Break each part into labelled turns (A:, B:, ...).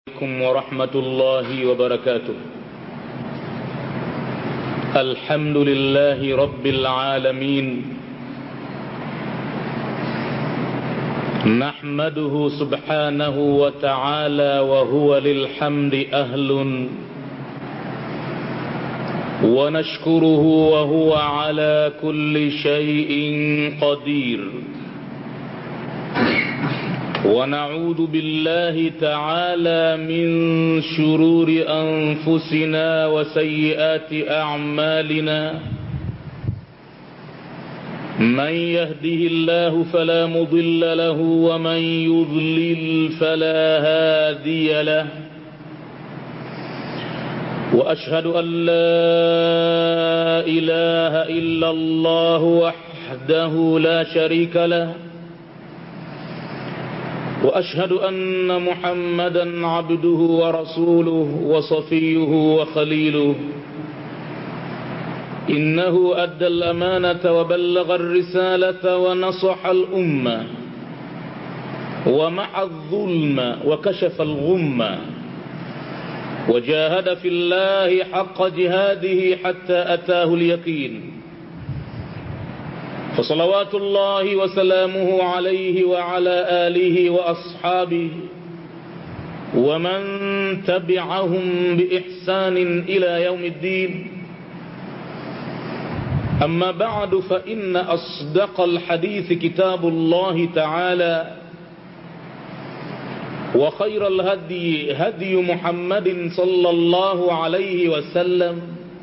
A: عليكم ورحمة الله وبركاته الحمد لله رب العالمين نحمده سبحانه وتعالى وهو للحمد أهل ونشكره وهو على كل شيء قدير ونعوذ بالله تعالى من شرور أنفسنا وسيئات أعمالنا من يهده الله فلا مضل له ومن يضلل فلا هادي له وأشهد أن لا إله إلا الله وحده لا شريك له واشهد ان محمدا عبده ورسوله وصفيه وخليله انه ادى الامانه وبلغ الرساله ونصح الامه ومع الظلم وكشف الغمه وجاهد في الله حق جهاده حتى اتاه اليقين فصلوات الله وسلامه عليه وعلى آله وأصحابه ومن تبعهم بإحسان إلى يوم الدين أما بعد فإن أصدق الحديث كتاب الله تعالى وخير الهدي هدي محمد صلى الله عليه وسلم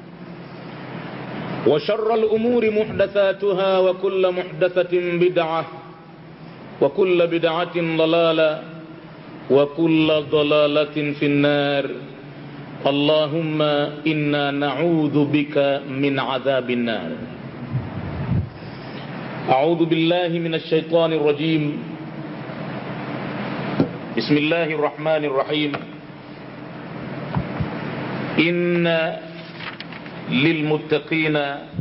A: وشر الأمور محدثاتها وكل محدثة بدعة وكل بدعة ضلالة وكل ضلالة في النار اللهم إنا نعوذ بك من عذاب النار أعوذ بالله من الشيطان الرجيم بسم الله الرحمن الرحيم إن للمتقين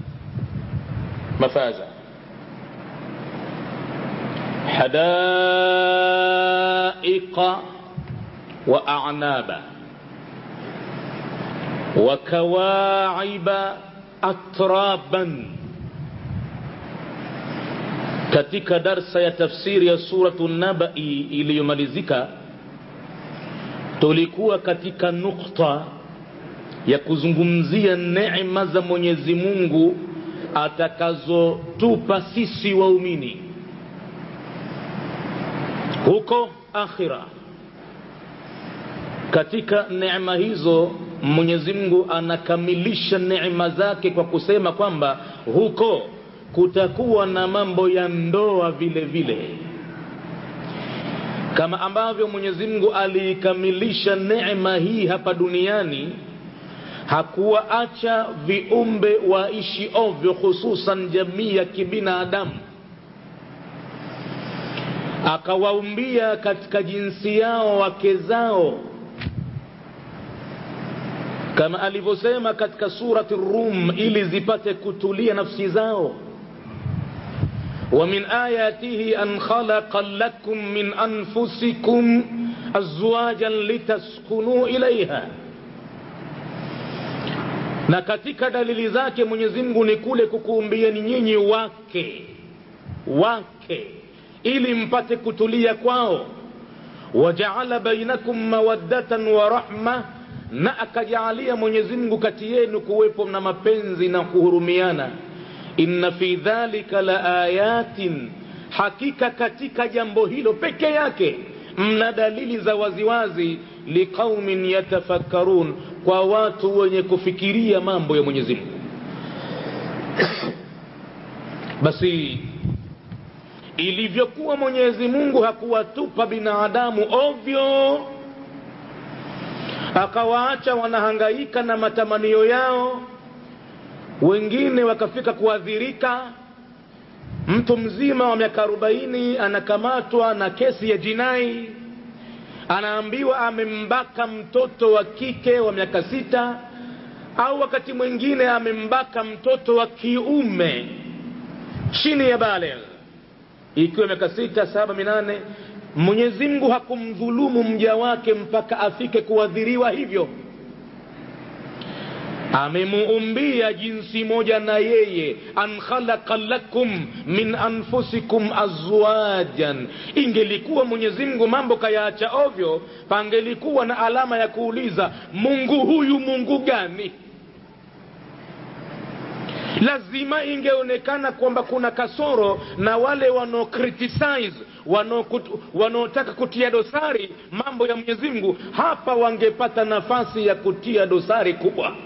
A: مفازا حدائق وأعنابا وكواعب أترابا katika darsa ya tafsiri ya suratu nabai iliyomalizika tulikuwa katika nukta ya kuzungumzia neema za Mwenyezi Mungu atakazotupa sisi waumini huko akhira. Katika neema hizo Mwenyezi Mungu anakamilisha neema zake kwa kusema kwamba huko kutakuwa na mambo ya ndoa vile vile kama ambavyo Mwenyezi Mungu aliikamilisha neema hii hapa duniani hakuwaacha viumbe waishi ovyo, hususan jamii ya kibinadamu, akawaumbia katika jinsi yao wake zao, kama alivyosema katika surati Rum, ili zipate kutulia nafsi zao. wa min ayatihi an khalaqa lakum min anfusikum azwajan litaskunu ilaiha na katika dalili zake Mwenyezi Mungu ni kule kukuumbieni nyinyi wake wake ili mpate kutulia kwao wajaala bainakum mawaddatan wa rahma na akajaalia Mwenyezi Mungu kati yenu kuwepo na mapenzi na kuhurumiana inna fi dhalika la ayatin hakika katika jambo hilo peke yake mna dalili za waziwazi liqaumin yatafakkarun kwa watu wenye kufikiria mambo ya Mwenyezi Mungu. Basi ilivyokuwa Mwenyezi Mungu hakuwatupa binadamu ovyo, akawaacha wanahangaika na matamanio yao, wengine wakafika kuadhirika. Mtu mzima wa miaka arobaini anakamatwa na kesi ya jinai anaambiwa amembaka mtoto wa kike wa miaka sita au wakati mwingine amembaka mtoto wa kiume chini ya baligh ikiwa miaka sita saba minane mwenyezi mungu hakumdhulumu mja wake mpaka afike kuadhiriwa hivyo amemuumbia jinsi moja na yeye an khalaqa lakum min anfusikum azwajan ingelikuwa mwenyezi mungu mambo kayaacha ovyo pangelikuwa na alama ya kuuliza mungu huyu mungu gani lazima ingeonekana kwamba kuna kasoro na wale wanao criticize wanaotaka kutia dosari mambo ya mwenyezi mungu hapa wangepata nafasi ya kutia dosari kubwa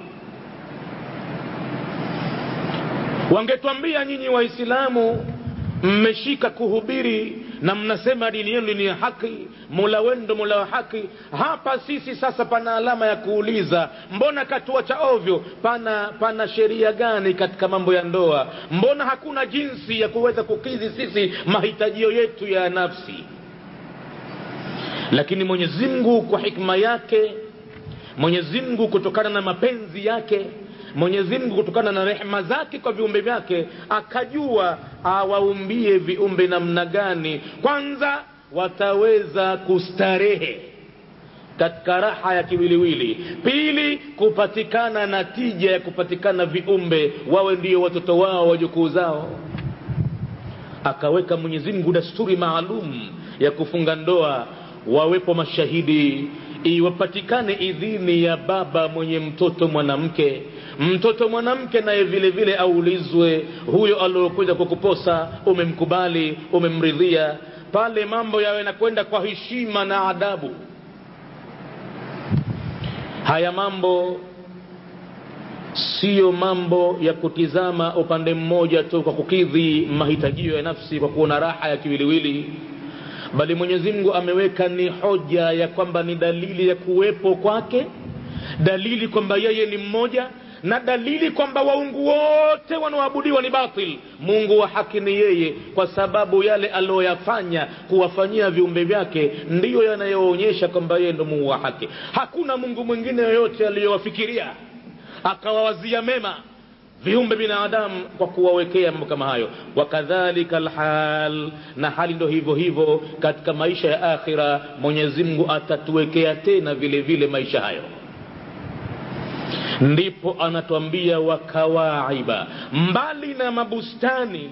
A: wangetwambia nyinyi waislamu mmeshika kuhubiri na mnasema dini yenu ni ya haki mola wenu ndo mola wa haki hapa sisi sasa pana alama ya kuuliza mbona katuacha ovyo pana pana sheria gani katika mambo ya ndoa mbona hakuna jinsi ya kuweza kukidhi sisi mahitajio yetu ya nafsi lakini mwenyezi mungu kwa hikma yake mwenyezi mungu kutokana na mapenzi yake mwenyezi mungu kutokana na rehema zake kwa viumbe vyake akajua awaumbie viumbe namna gani kwanza wataweza kustarehe katika raha ya kiwiliwili pili kupatikana na tija ya kupatikana viumbe wawe ndio watoto wao wajukuu zao akaweka mwenyezi mungu dasturi maalum ya kufunga ndoa wawepo mashahidi iwapatikane idhini ya baba mwenye mtoto mwanamke mtoto mwanamke naye vile vile aulizwe huyo aliokuja kukuposa umemkubali umemridhia pale mambo yawe nakwenda kwa heshima na adabu haya mambo siyo mambo ya kutizama upande mmoja tu kwa kukidhi mahitajio ya nafsi kwa kuona raha ya kiwiliwili bali mwenyezi mungu ameweka ni hoja ya kwamba ni dalili ya kuwepo kwake dalili kwamba yeye ni mmoja na dalili kwamba waungu wote wanaoabudiwa ni batil mungu wa haki ni yeye kwa sababu yale aliyoyafanya kuwafanyia viumbe vyake ndiyo yanayoonyesha kwamba yeye ndo mungu wa haki hakuna mungu mwingine yoyote aliyowafikiria akawawazia mema viumbe binadamu kwa kuwawekea mambo kama hayo wakadhalika lhal na hali ndo hivyo hivyo katika maisha ya akhira mwenyezi mungu atatuwekea tena vile vile maisha hayo ndipo anatuambia wakawaiba mbali na mabustani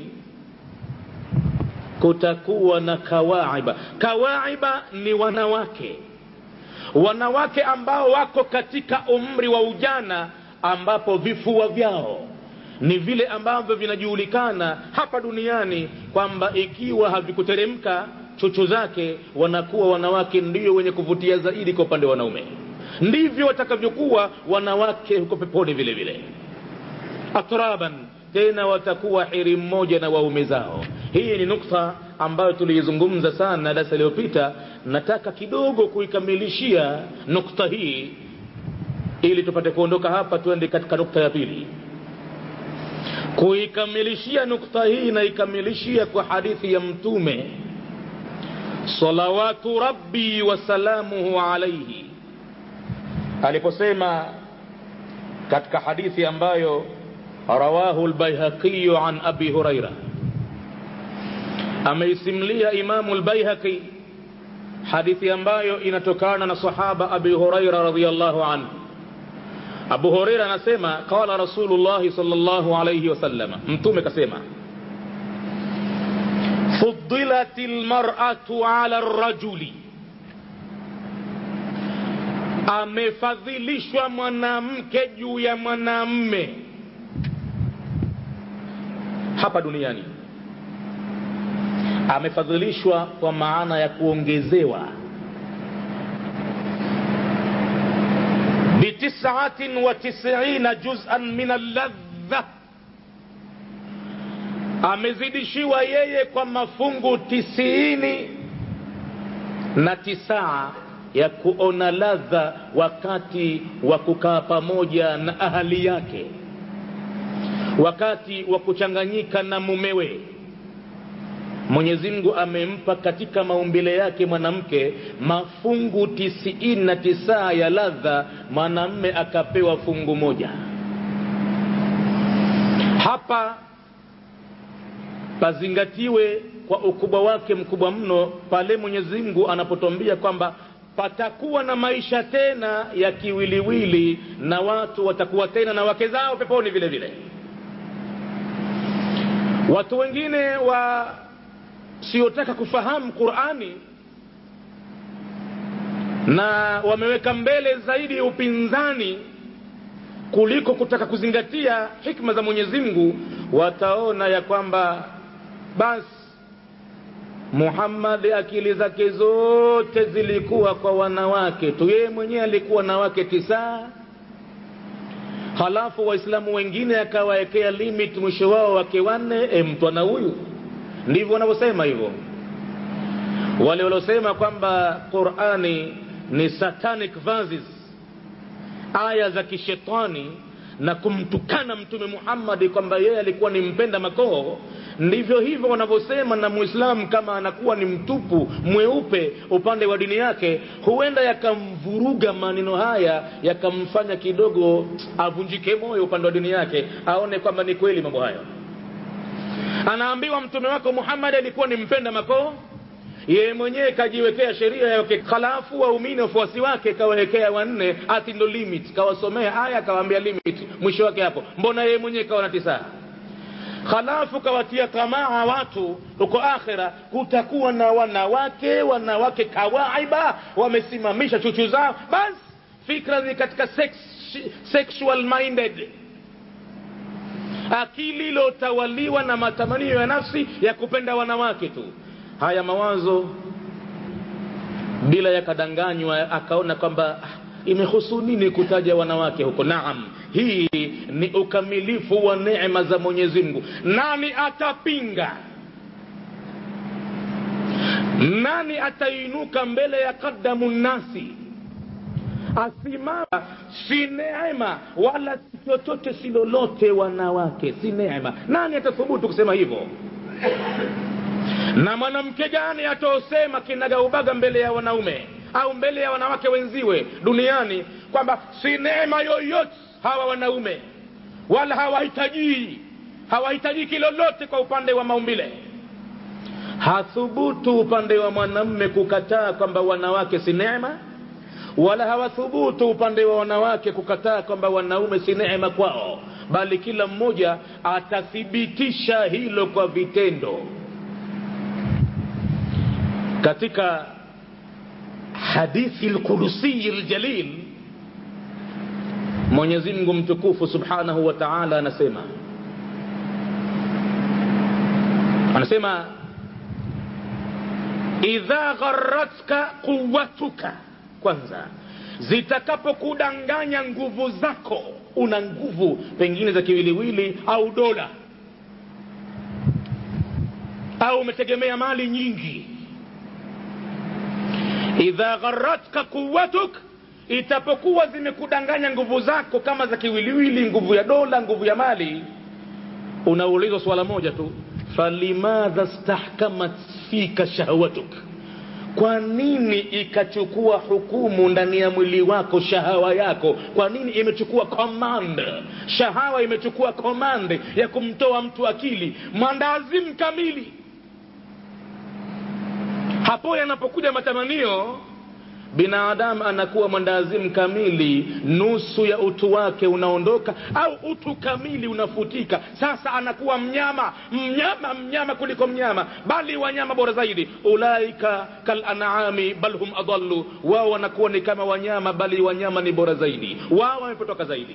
A: kutakuwa na kawaiba kawaiba ni wanawake wanawake ambao wako katika umri wa ujana ambapo vifua vyao ni vile ambavyo vinajulikana hapa duniani kwamba ikiwa havikuteremka chuchu zake wanakuwa wanawake ndio wenye kuvutia zaidi kwa upande wa wanaume ndivyo watakavyokuwa wanawake huko peponi vile vile atraban tena watakuwa hiri mmoja na waume zao hii ni nukta ambayo tuliizungumza sana darasa iliyopita nataka kidogo kuikamilishia nukta hii ili tupate kuondoka hapa tuende katika nukta ya pili kuikamilishia nukta hii naikamilishia kwa hadithi ya mtume salawatu rabbi wasalamuhu alaihi aliposema katika hadithi ambayo rawahu lbaihaqi an abi huraira ameisimlia imamu lbaihaqi hadithi ambayo inatokana na sahaba abi huraira radiallahu anhu abu hureira anasema qala rasulullahi salllahu alaihi wasalama mtume kasema fudilat lmaratu ala rajuli amefadhilishwa mwanamke juu ya mwanamme hapa duniani amefadhilishwa kwa maana ya kuongezewa bitisatin wa tisina juzan min alladha amezidishiwa yeye kwa mafungu tisiini na tisaa ya kuona ladha wakati wa kukaa pamoja na ahali yake wakati wa kuchanganyika na mumewe mwenyezi mungu amempa katika maumbile yake mwanamke mafungu tisiini na tisaa ya ladha mwanamme akapewa fungu moja hapa pazingatiwe kwa ukubwa wake mkubwa mno pale mwenyezi mungu anapotwambia kwamba patakuwa na maisha tena ya kiwiliwili na watu watakuwa tena na wake zao peponi vile vile watu wengine wasiotaka kufahamu qurani na wameweka mbele zaidi upinzani kuliko kutaka kuzingatia hikma za mwenyezi mungu wataona ya kwamba basi muhammadi akili zake zote zilikuwa kwa wanawake tu yeye mwenyewe alikuwa na wake tisaa halafu waislamu wengine akawawekea limit mwisho wao wake wanne e mtwana huyu ndivyo wanavyosema hivyo wale waliosema kwamba qurani ni satanic verses aya za kishetani na kumtukana mtume muhammadi kwamba yeye alikuwa ni mpenda makoo ndivyo hivyo wanavyosema na mwislamu kama anakuwa ni mtupu mweupe upande wa dini yake huenda yakamvuruga maneno haya yakamfanya kidogo avunjike moyo upande wa dini yake aone kwamba ni kweli mambo hayo anaambiwa mtume wako muhammadi alikuwa ni mpenda makoo yeye mwenyewe kajiwekea sheria yake halafu waumini wafuasi wake kawawekea wanne ati ndo limit kawasomea aya kawaambia limit mwisho wake hapo mbona yeye mwenyewe kawa na tisaa halafu kawatia tamaa watu huko akhira kutakuwa na wanawake wanawake kawaiba wamesimamisha chuchu zao basi fikra ni katika sex, sexual minded akili iliyotawaliwa na matamanio ya nafsi ya kupenda wanawake tu haya mawazo bila yakadanganywa akaona kwamba ah, imehusu nini kutaja wanawake huko naam hii ni ukamilifu wa neema za mwenyezi mungu nani atapinga nani atainuka mbele ya qadamu nnasi asimama si neema wala si chochote si lolote wanawake si neema nani atathubutu kusema hivyo na mwanamke gani ataosema kinagaubaga mbele ya wanaume au mbele ya wanawake wenziwe duniani kwamba si neema yoyote hawa wanaume wala hawahitaji hawahitajiki lolote kwa upande wa maumbile hathubutu upande wa mwanamme kukataa kwamba wanawake si neema wala hawathubutu upande wa wanawake kukataa kwamba wanaume si neema kwao bali kila mmoja atathibitisha hilo kwa vitendo katika hadithi lqudusiyi ljalil mwenyezi mungu mtukufu subhanahu wa taala anasema anasema idha gharatka quwatuka kwanza zitakapokudanganya nguvu zako una nguvu pengine za kiwiliwili au dola au umetegemea mali nyingi idha gharatka quwatuk itapokuwa zimekudanganya nguvu zako kama za kiwiliwili nguvu ya dola nguvu ya mali unaulizwa swala moja tu falimadha stahkamat fika shahwatuk kwa nini ikachukua hukumu ndani ya mwili wako shahawa yako kwa nini imechukua command shahawa imechukua command ya kumtoa mtu akili mwandazimu kamili hapo yanapokuja matamanio binadamu anakuwa mwendazimu kamili nusu ya utu wake unaondoka au utu kamili unafutika sasa anakuwa mnyama mnyama mnyama kuliko mnyama bali wanyama bora zaidi ulaika kalanami bal hum adallu wao wanakuwa ni kama wanyama bali wanyama ni bora zaidi wao wamepotoka zaidi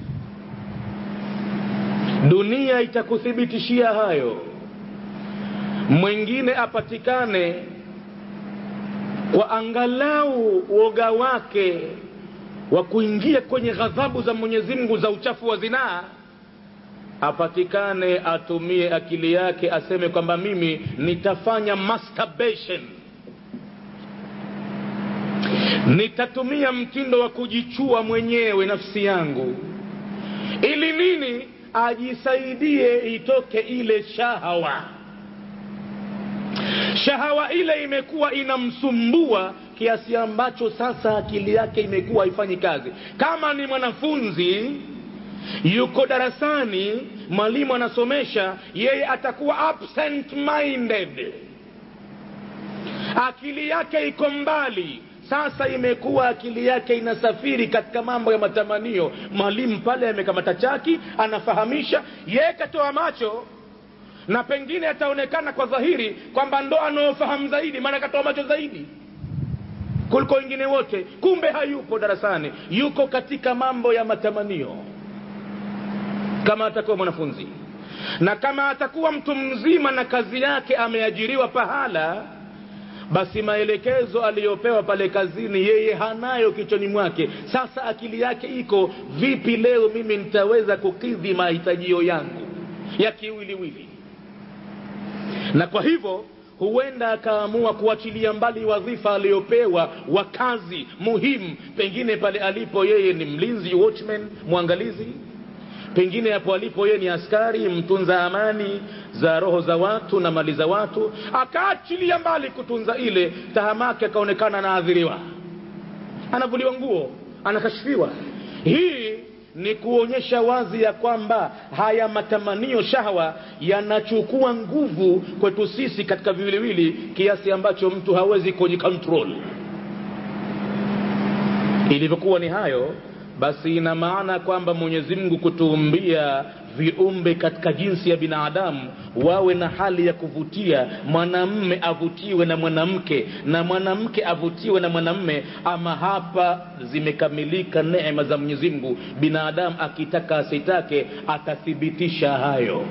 A: dunia itakuthibitishia hayo mwingine apatikane kwa angalau woga wake wa kuingia kwenye ghadhabu za mwenyezi mungu za uchafu wa zinaa apatikane atumie akili yake aseme kwamba mimi nitafanya masturbation nitatumia mtindo wa kujichua mwenyewe nafsi yangu ili nini ajisaidie itoke ile shahawa shahawa ile imekuwa inamsumbua kiasi ambacho sasa akili yake imekuwa haifanyi kazi kama ni mwanafunzi yuko darasani mwalimu anasomesha yeye atakuwa absent minded akili yake iko mbali sasa imekuwa akili yake inasafiri katika mambo ya matamanio mwalimu pale amekamata chaki anafahamisha yeye katoa macho na pengine ataonekana kwa dhahiri kwamba ndo anaofahamu zaidi maana katoa macho zaidi kuliko wengine wote kumbe hayupo darasani yuko katika mambo ya matamanio kama atakuwa mwanafunzi na kama atakuwa mtu mzima na kazi yake ameajiriwa pahala basi maelekezo aliyopewa pale kazini yeye hanayo kichwani mwake sasa akili yake iko vipi leo mimi nitaweza kukidhi mahitajio yangu ya kiwiliwili na kwa hivyo huenda akaamua kuachilia mbali wadhifa aliyopewa wa kazi muhimu pengine pale alipo yeye ni mlinzi watchman mwangalizi pengine hapo alipo yeye ni askari mtunza amani za roho za watu na mali za watu akaachilia mbali kutunza ile tahamake akaonekana anaadhiriwa anavuliwa nguo anakashfiwa hii ni kuonyesha wazi ya kwamba haya matamanio shahwa yanachukua nguvu kwetu sisi katika viwiliwili kiasi ambacho mtu hawezi kujikontrol ilivyokuwa ni hayo basi ina maana kwamba mwenyezi mungu kutuumbia viumbe katika jinsi ya binadamu wawe na hali ya kuvutia mwanamme avutiwe na mwanamke na mwanamke avutiwe na mwanamme ama hapa zimekamilika neema za mwenyezi mungu binadamu akitaka asitake atathibitisha hayo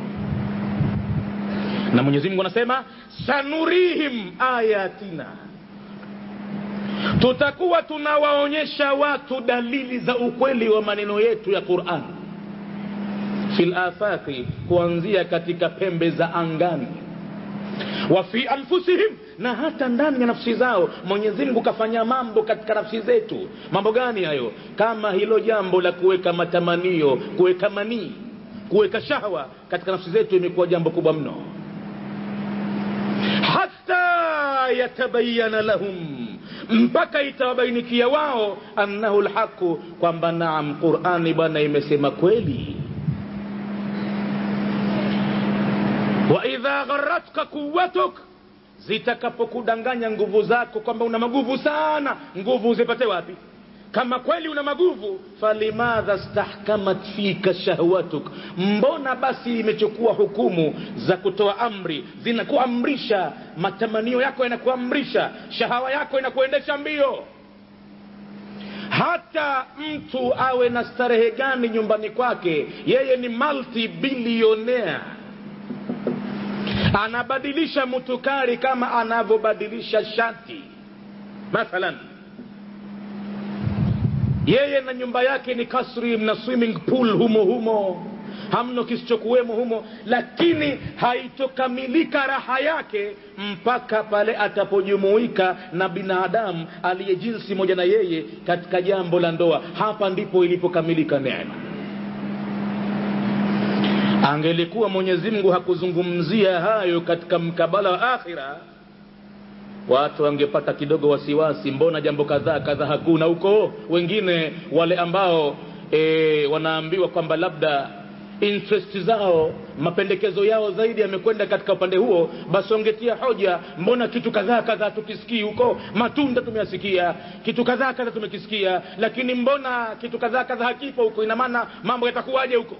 A: na mwenyezi mungu anasema sanurihim ayatina tutakuwa tunawaonyesha watu dalili za ukweli wa maneno yetu ya quran fi lafaqi kuanzia katika pembe za angani wa fi anfusihim na hata ndani ya nafsi zao mwenyezi mungu kafanya mambo katika nafsi zetu mambo gani hayo kama hilo jambo la kuweka matamanio kuweka manii kuweka shahwa katika nafsi zetu imekuwa jambo kubwa mno hata yatabayana lahum mpaka itawabainikia wao annahu lhaqu kwamba naam qurani bwana imesema kweli waidha gharatka quwatuk zitakapokudanganya nguvu zako kwamba una maguvu sana nguvu uzipate wapi kama kweli una maguvu falimadha stahkamat fika shahwatuk mbona basi imechukua hukumu za kutoa amri zinakuamrisha matamanio yako yanakuamrisha shahawa yako inakuendesha mbio hata mtu awe na starehe gani nyumbani kwake yeye ni multi bilionea anabadilisha mutukari kama anavyobadilisha shati mathalan yeye na nyumba yake ni kasri na swimming pool humo humo hamno kisichokuwemo humo lakini haitokamilika raha yake mpaka pale atapojumuika na binadamu aliye jinsi moja na yeye katika jambo la ndoa hapa ndipo ilipokamilika neema angelikuwa mwenyezi mungu hakuzungumzia hayo katika mkabala wa akhira watu wangepata kidogo wasiwasi mbona jambo kadhaa kadhaa hakuna huko wengine wale ambao e, wanaambiwa kwamba labda interest zao mapendekezo yao zaidi yamekwenda katika upande huo basi wangetia hoja mbona kitu kadhaa kadhaa tukisikii huko matunda tumeyasikia kitu kadhaa kadhaa tumekisikia lakini mbona kitu kadhaa kadhaa hakipo huko ina maana mambo yatakuwaje huko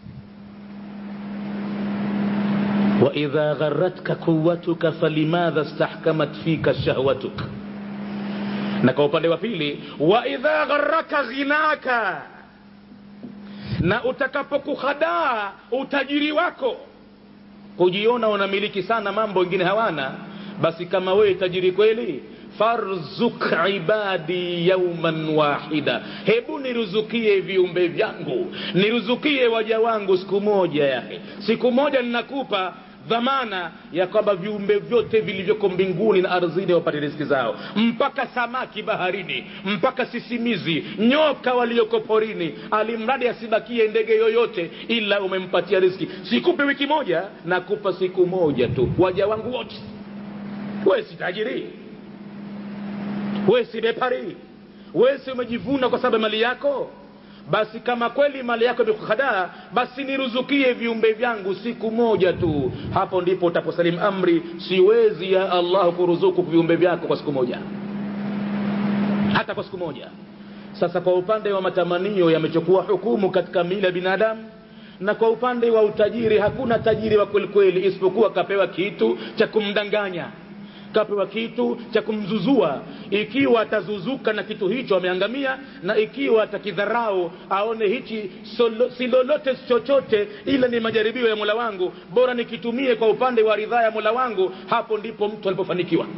A: waidha gharatka quwatuka falimadha stahkamat fika shahwatuk na kwa upande wa pili waidha gharaka ghinaka na utakapokuhadaa utajiri wako kujiona unamiliki sana mambo wengine hawana basi kama wewe tajiri kweli farzuk ibadi yauman wahida hebu niruzukie viumbe vyangu niruzukie waja wangu siku moja yake siku moja ninakupa dhamana ya kwamba viumbe vyote vilivyoko mbinguni na ardhini wapate riziki zao mpaka samaki baharini mpaka sisimizi nyoka walioko porini alimradi asibakie ndege yoyote ila umempatia riziki sikupe wiki moja nakupa siku moja tu waja wangu wote we si tajiri we si bepari we si umejivuna kwa sababu mali yako basi kama kweli mali yako imekuhadaa basi niruzukie viumbe vyangu siku moja tu hapo ndipo utaposalimu amri siwezi ya allah kuruzuku viumbe vyako kwa siku moja hata kwa siku moja sasa kwa upande wa matamanio yamechukua hukumu katika mili ya binadamu na kwa upande wa utajiri hakuna tajiri wa kwelikweli isipokuwa kapewa kitu cha kumdanganya kapewa kitu cha kumzuzua ikiwa atazuzuka na kitu hicho ameangamia na ikiwa atakidharau aone hichi solo, si lolote chochote ila ni majaribio ya mola wangu bora nikitumie kwa upande wa ridhaa ya mola wangu hapo ndipo mtu alipofanikiwa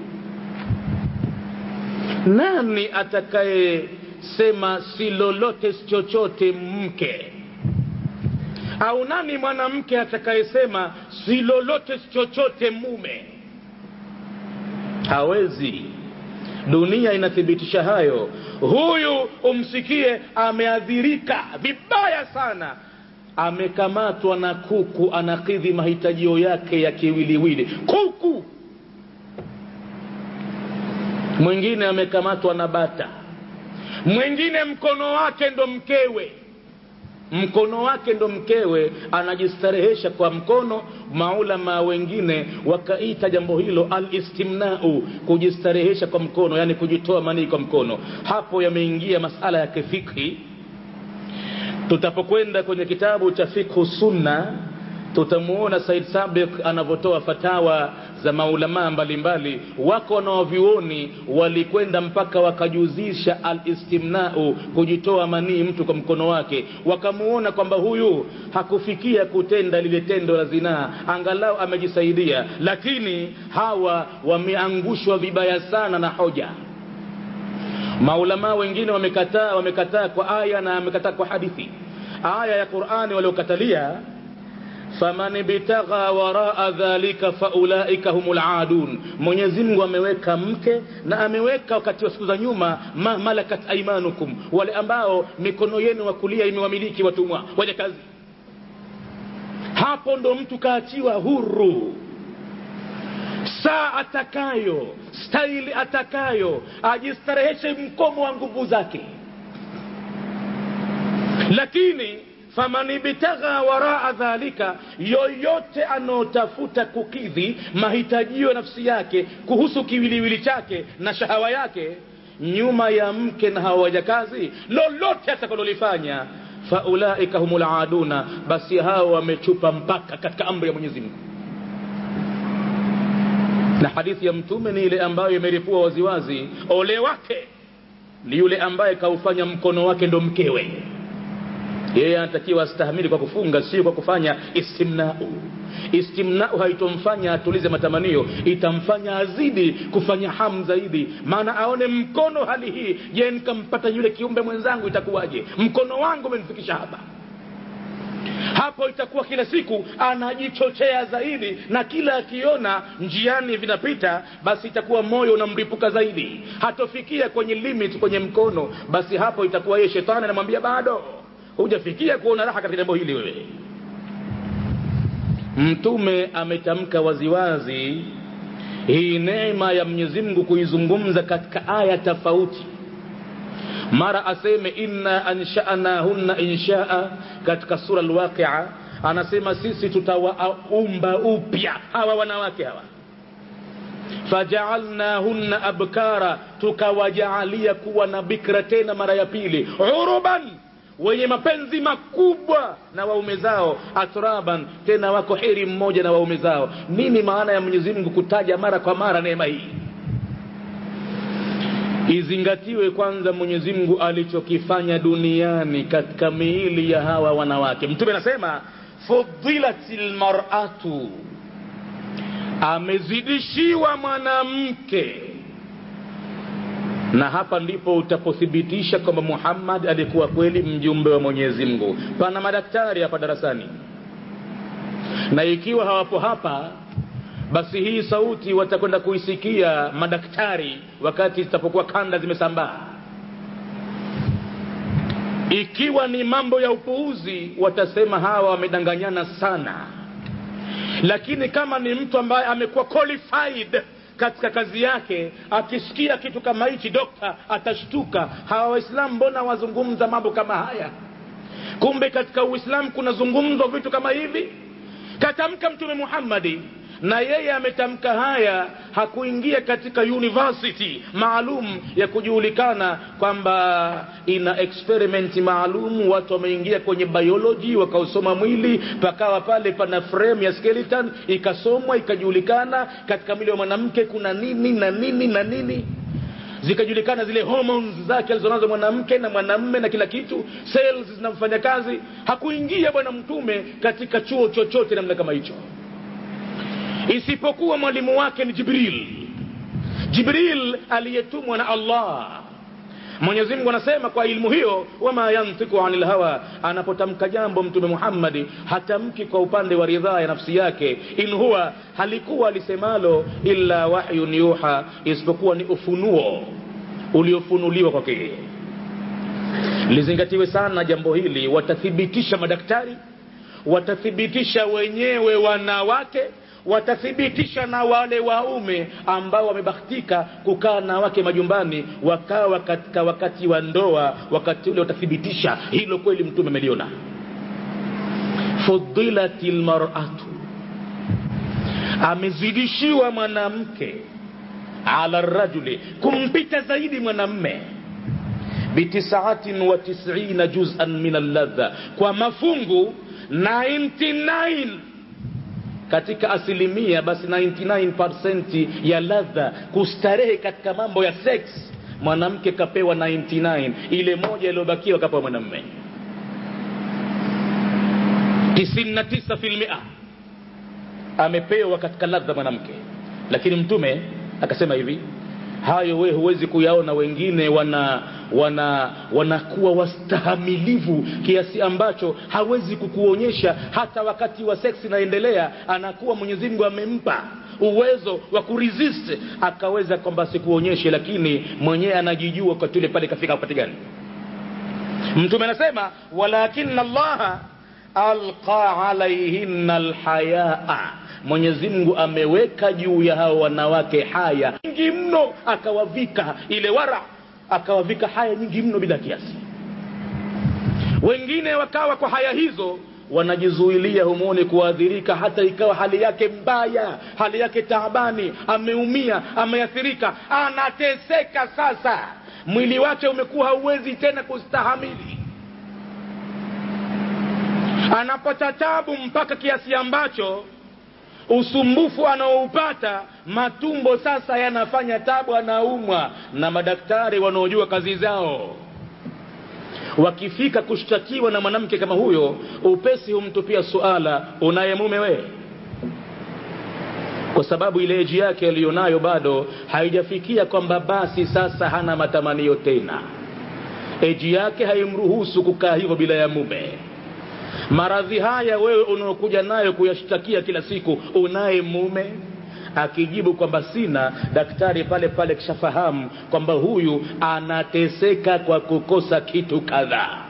A: nani atakayesema si lolote chochote mke au nani mwanamke atakayesema si lolote chochote mume hawezi dunia inathibitisha hayo huyu umsikie ameadhirika vibaya sana amekamatwa na kuku anakidhi mahitajio yake ya kiwiliwili kuku mwingine amekamatwa na bata mwingine mkono wake ndo mkewe mkono wake ndo mkewe anajistarehesha kwa mkono maulama wengine wakaita jambo hilo alistimnau kujistarehesha kwa mkono yani kujitoa manii kwa mkono hapo yameingia masala ya kifikhi tutapokwenda kwenye kitabu cha fikhu sunna tutamuona said sabik anavyotoa fatawa za maulamaa mbalimbali wako wanaovyuoni walikwenda mpaka wakajuzisha alistimnau kujitoa manii mtu kwa mkono wake wakamuona kwamba huyu hakufikia kutenda lile tendo la zinaa angalau amejisaidia lakini hawa wameangushwa vibaya sana na hoja maulamaa wengine wamekataa wamekataa kwa aya na wamekataa kwa hadithi aya ya qurani waliokatalia faman bitagha waraa dhalika faulaika hum ladun mwenyezi mungu ameweka mke na ameweka wakati wa siku za nyuma ma malakat aimanukum wale ambao mikono yenu wa kulia imewamiliki watumwa waja kazi hapo ndo mtu kaachiwa huru saa atakayo staili atakayo ajistareheshe mkomo wa nguvu zake lakini faman ibtagha waraa dhalika yoyote anaotafuta kukidhi mahitajio ya nafsi yake kuhusu kiwiliwili chake na shahawa yake nyuma ya mke na hawa wajakazi lolote atakalolifanya faulaika humul aduna basi hao wamechupa mpaka katika amri ya mwenyezi mungu na hadithi ya mtume ni ile ambayo imeripua waziwazi ole wake ni yule ambaye kaufanya mkono wake ndo mkewe yeye anatakiwa astahamili kwa kufunga sio kwa kufanya istimnau istimnau haitomfanya atulize matamanio itamfanya azidi kufanya hamu zaidi maana aone mkono hali hii je nikampata yule kiumbe mwenzangu itakuwaje mkono wangu umenifikisha hapa hapo itakuwa kila siku anajichochea zaidi na kila akiona njiani vinapita basi itakuwa moyo unamripuka zaidi hatofikia kwenye limit kwenye mkono basi hapo itakuwa yeye shetani anamwambia bado hujafikia kuona raha katika jambo hili wewe mtume ametamka waziwazi hii neema ya mwenyezi mungu kuizungumza katika aya tofauti mara aseme inna anshanahunna inshaa katika sura lwaqia anasema sisi tutawaumba upya hawa wanawake hawa fajaalnahunna abkara tukawajaalia kuwa na bikra tena mara ya pili uruban wenye mapenzi makubwa na waume zao atraban tena wako heri mmoja na waume zao nini maana ya mwenyezi mungu kutaja mara kwa mara neema hii izingatiwe kwanza mwenyezi mungu alichokifanya duniani katika miili ya hawa wanawake mtume anasema fudilat lmaratu amezidishiwa mwanamke na hapa ndipo utapothibitisha kwamba muhammad alikuwa kweli mjumbe wa mwenyezi mungu pana madaktari hapa darasani na ikiwa hawapo hapa basi hii sauti watakwenda kuisikia madaktari wakati zitapokuwa kanda zimesambaa ikiwa ni mambo ya upuuzi watasema hawa wamedanganyana sana lakini kama ni mtu ambaye amekuwa qualified katika kazi yake akisikia kitu kama hichi dokta atashtuka hawa waislamu mbona wazungumza mambo kama haya kumbe katika uislamu kunazungumzwa vitu kama hivi katamka mtume muhammadi na yeye ametamka haya hakuingia katika university maalum ya kujulikana kwamba ina experiment maalum watu wameingia kwenye biology wakausoma mwili pakawa pale pana frame ya skeleton ikasomwa ikajulikana katika mwili wa mwanamke kuna nini na nini na nini zikajulikana zile hormones zake alizonazo mwanamke na mwanamme na kila kitu cells zinamfanya kazi hakuingia bwana mtume katika chuo chochote namna kama hicho isipokuwa mwalimu wake ni jibril jibril aliyetumwa na allah mwenyezi mungu anasema kwa ilmu hiyo wama yantiku ani lhawa anapotamka jambo mtume muhammadi hatamki kwa upande wa ridhaa ya nafsi yake in huwa halikuwa lisemalo illa wahyun yuha isipokuwa ni ufunuo uliofunuliwa kwake yeye lizingatiwe sana jambo hili watathibitisha madaktari watathibitisha wenyewe wanawake watathibitisha na wale waume ambao wamebahatika kukaa na wake majumbani wakawa katika wakati wa ndoa wakati ule watathibitisha hilo kweli mtume ameliona fudilat lmaratu amezidishiwa mwanamke ala rajuli kumpita zaidi mwanamme bitisaatin wa tisina juzan min alladha kwa mafungu 99 katika asilimia basi 99% ya ladha kustarehe katika mambo ya sex mwanamke kapewa 99 ile moja iliyobakiwa kapewa mwanamme 99 filmia amepewa katika ladha mwanamke lakini mtume akasema hivi hayo we huwezi kuyaona wengine wana wana wanakuwa wastahamilivu kiasi ambacho hawezi kukuonyesha hata wakati wa seksi inaendelea anakuwa mwenyezi mungu amempa uwezo wa kuresist akaweza kwamba asikuonyeshe lakini mwenyewe anajijua wakati ule pale kafika wakati gani mtume anasema walakina allaha alqa alaihinna lhayaa mwenyezi mungu ameweka juu ya hao wanawake haya nyingi mno akawavika ile wara akawavika haya nyingi mno bila kiasi wengine wakawa kwa haya hizo wanajizuilia humwone kuadhirika hata ikawa hali yake mbaya hali yake taabani ameumia ameathirika anateseka sasa mwili wake umekuwa hauwezi tena kustahamili anapata tabu mpaka kiasi ambacho usumbufu anaoupata matumbo sasa yanafanya tabu anaumwa na madaktari wanaojua kazi zao wakifika kushtakiwa na mwanamke kama huyo upesi humtupia suala unaye mume wee kwa sababu ile eji yake aliyonayo bado haijafikia kwamba basi sasa hana matamanio tena eji yake haimruhusu kukaa hivyo bila ya mume maradhi haya wewe unaokuja nayo kuyashtakia kila siku unaye mume akijibu kwamba sina daktari pale pale kishafahamu kwamba huyu anateseka kwa kukosa kitu kadhaa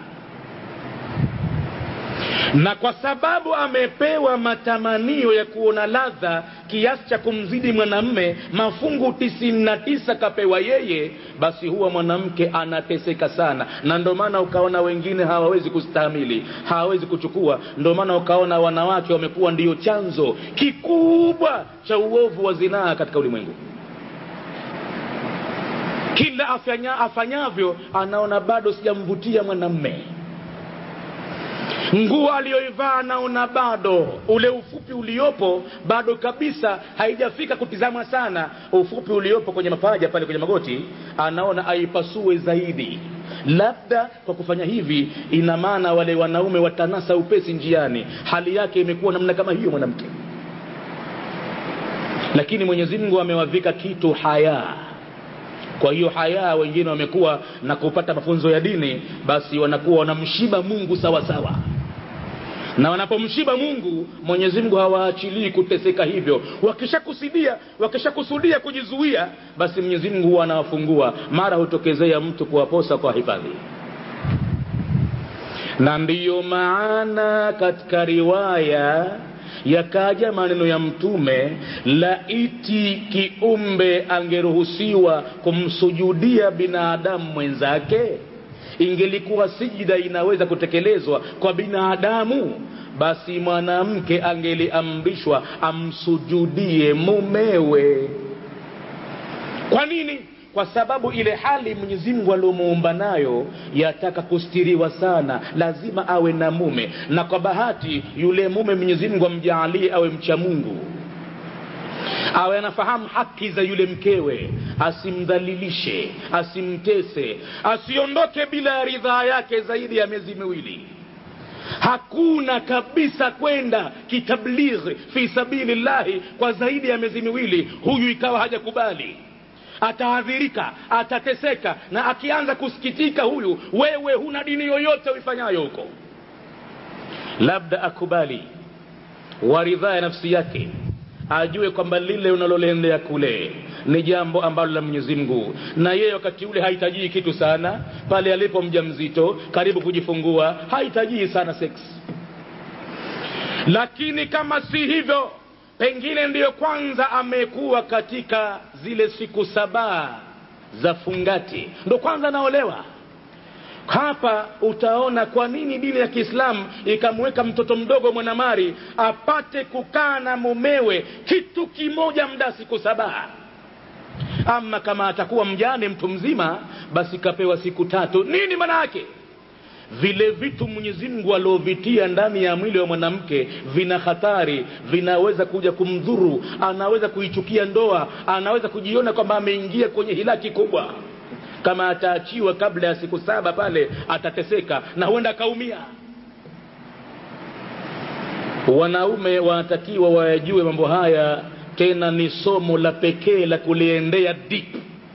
A: na kwa sababu amepewa matamanio ya kuona ladha kiasi cha kumzidi mwanamme mafungu tisini na tisa kapewa yeye basi huwa mwanamke anateseka sana na ndio maana ukaona wengine hawawezi kustahamili hawawezi kuchukua ndio maana ukaona wanawake wamekuwa ndiyo chanzo kikubwa cha uovu wa zinaa katika ulimwengu kila afanya, afanyavyo anaona bado sijamvutia mwanamme nguo aliyoivaa anaona bado ule ufupi uliopo bado kabisa haijafika kutizama sana ufupi uliopo kwenye mapaja pale kwenye magoti anaona aipasue zaidi labda kwa kufanya hivi ina maana wale wanaume watanasa upesi njiani hali yake imekuwa namna kama hiyo mwanamke lakini mwenyezi mungu amewavika kitu hayaa kwa hiyo haya wengine wamekuwa na kupata mafunzo ya dini basi wanakuwa wanamshiba mungu sawa sawa na wanapomshiba mungu mwenyezi mungu hawaachilii kuteseka hivyo wakishakusudia wakishakusudia kujizuia basi mwenyezi mungu huwa anawafungua mara hutokezea mtu kuwaposa kwa hifadhi na ndiyo maana katika riwaya yakaja maneno ya mtume laiti kiumbe angeruhusiwa kumsujudia binadamu mwenzake ingelikuwa sijida inaweza kutekelezwa kwa binadamu basi mwanamke angeliamrishwa amsujudie mumewe kwa nini kwa sababu ile hali mwenyezi mungu aliomuumba nayo yataka kustiriwa sana lazima awe na mume na kwa bahati yule mume mwenyezi mungu amjaalie awe mcha mungu awe anafahamu haki za yule mkewe asimdhalilishe asimtese asiondoke bila ya ridhaa yake zaidi ya miezi miwili hakuna kabisa kwenda kitablighi fi sabili llahi kwa zaidi ya miezi miwili huyu ikawa hajakubali ataadhirika atateseka na akianza kusikitika huyu wewe huna dini yoyote uifanyayo huko labda akubali waridhaa ya nafsi yake ajue kwamba lile unaloliendea kule ni jambo ambalo la mwenyezi mungu na yeye wakati ule hahitajii kitu sana pale alipo mja mzito karibu kujifungua hahitajii sana sex lakini kama si hivyo pengine ndiyo kwanza amekuwa katika zile siku saba za fungati ndo kwanza anaolewa hapa utaona kwa nini dini ya kiislamu ikamweka mtoto mdogo mwanamari apate kukaa na mumewe kitu kimoja mda siku saba ama kama atakuwa mjane mtu mzima basi kapewa siku tatu nini maana yake vile vitu mwenyezi mungu aliovitia ndani ya mwili wa mwanamke vina hatari vinaweza kuja kumdhuru anaweza kuichukia ndoa anaweza kujiona kwamba ameingia kwenye hilaki kubwa kama ataachiwa kabla ya siku saba pale atateseka na huenda akaumia wanaume wanatakiwa wayajue mambo haya tena ni somo la pekee la kuliendea deep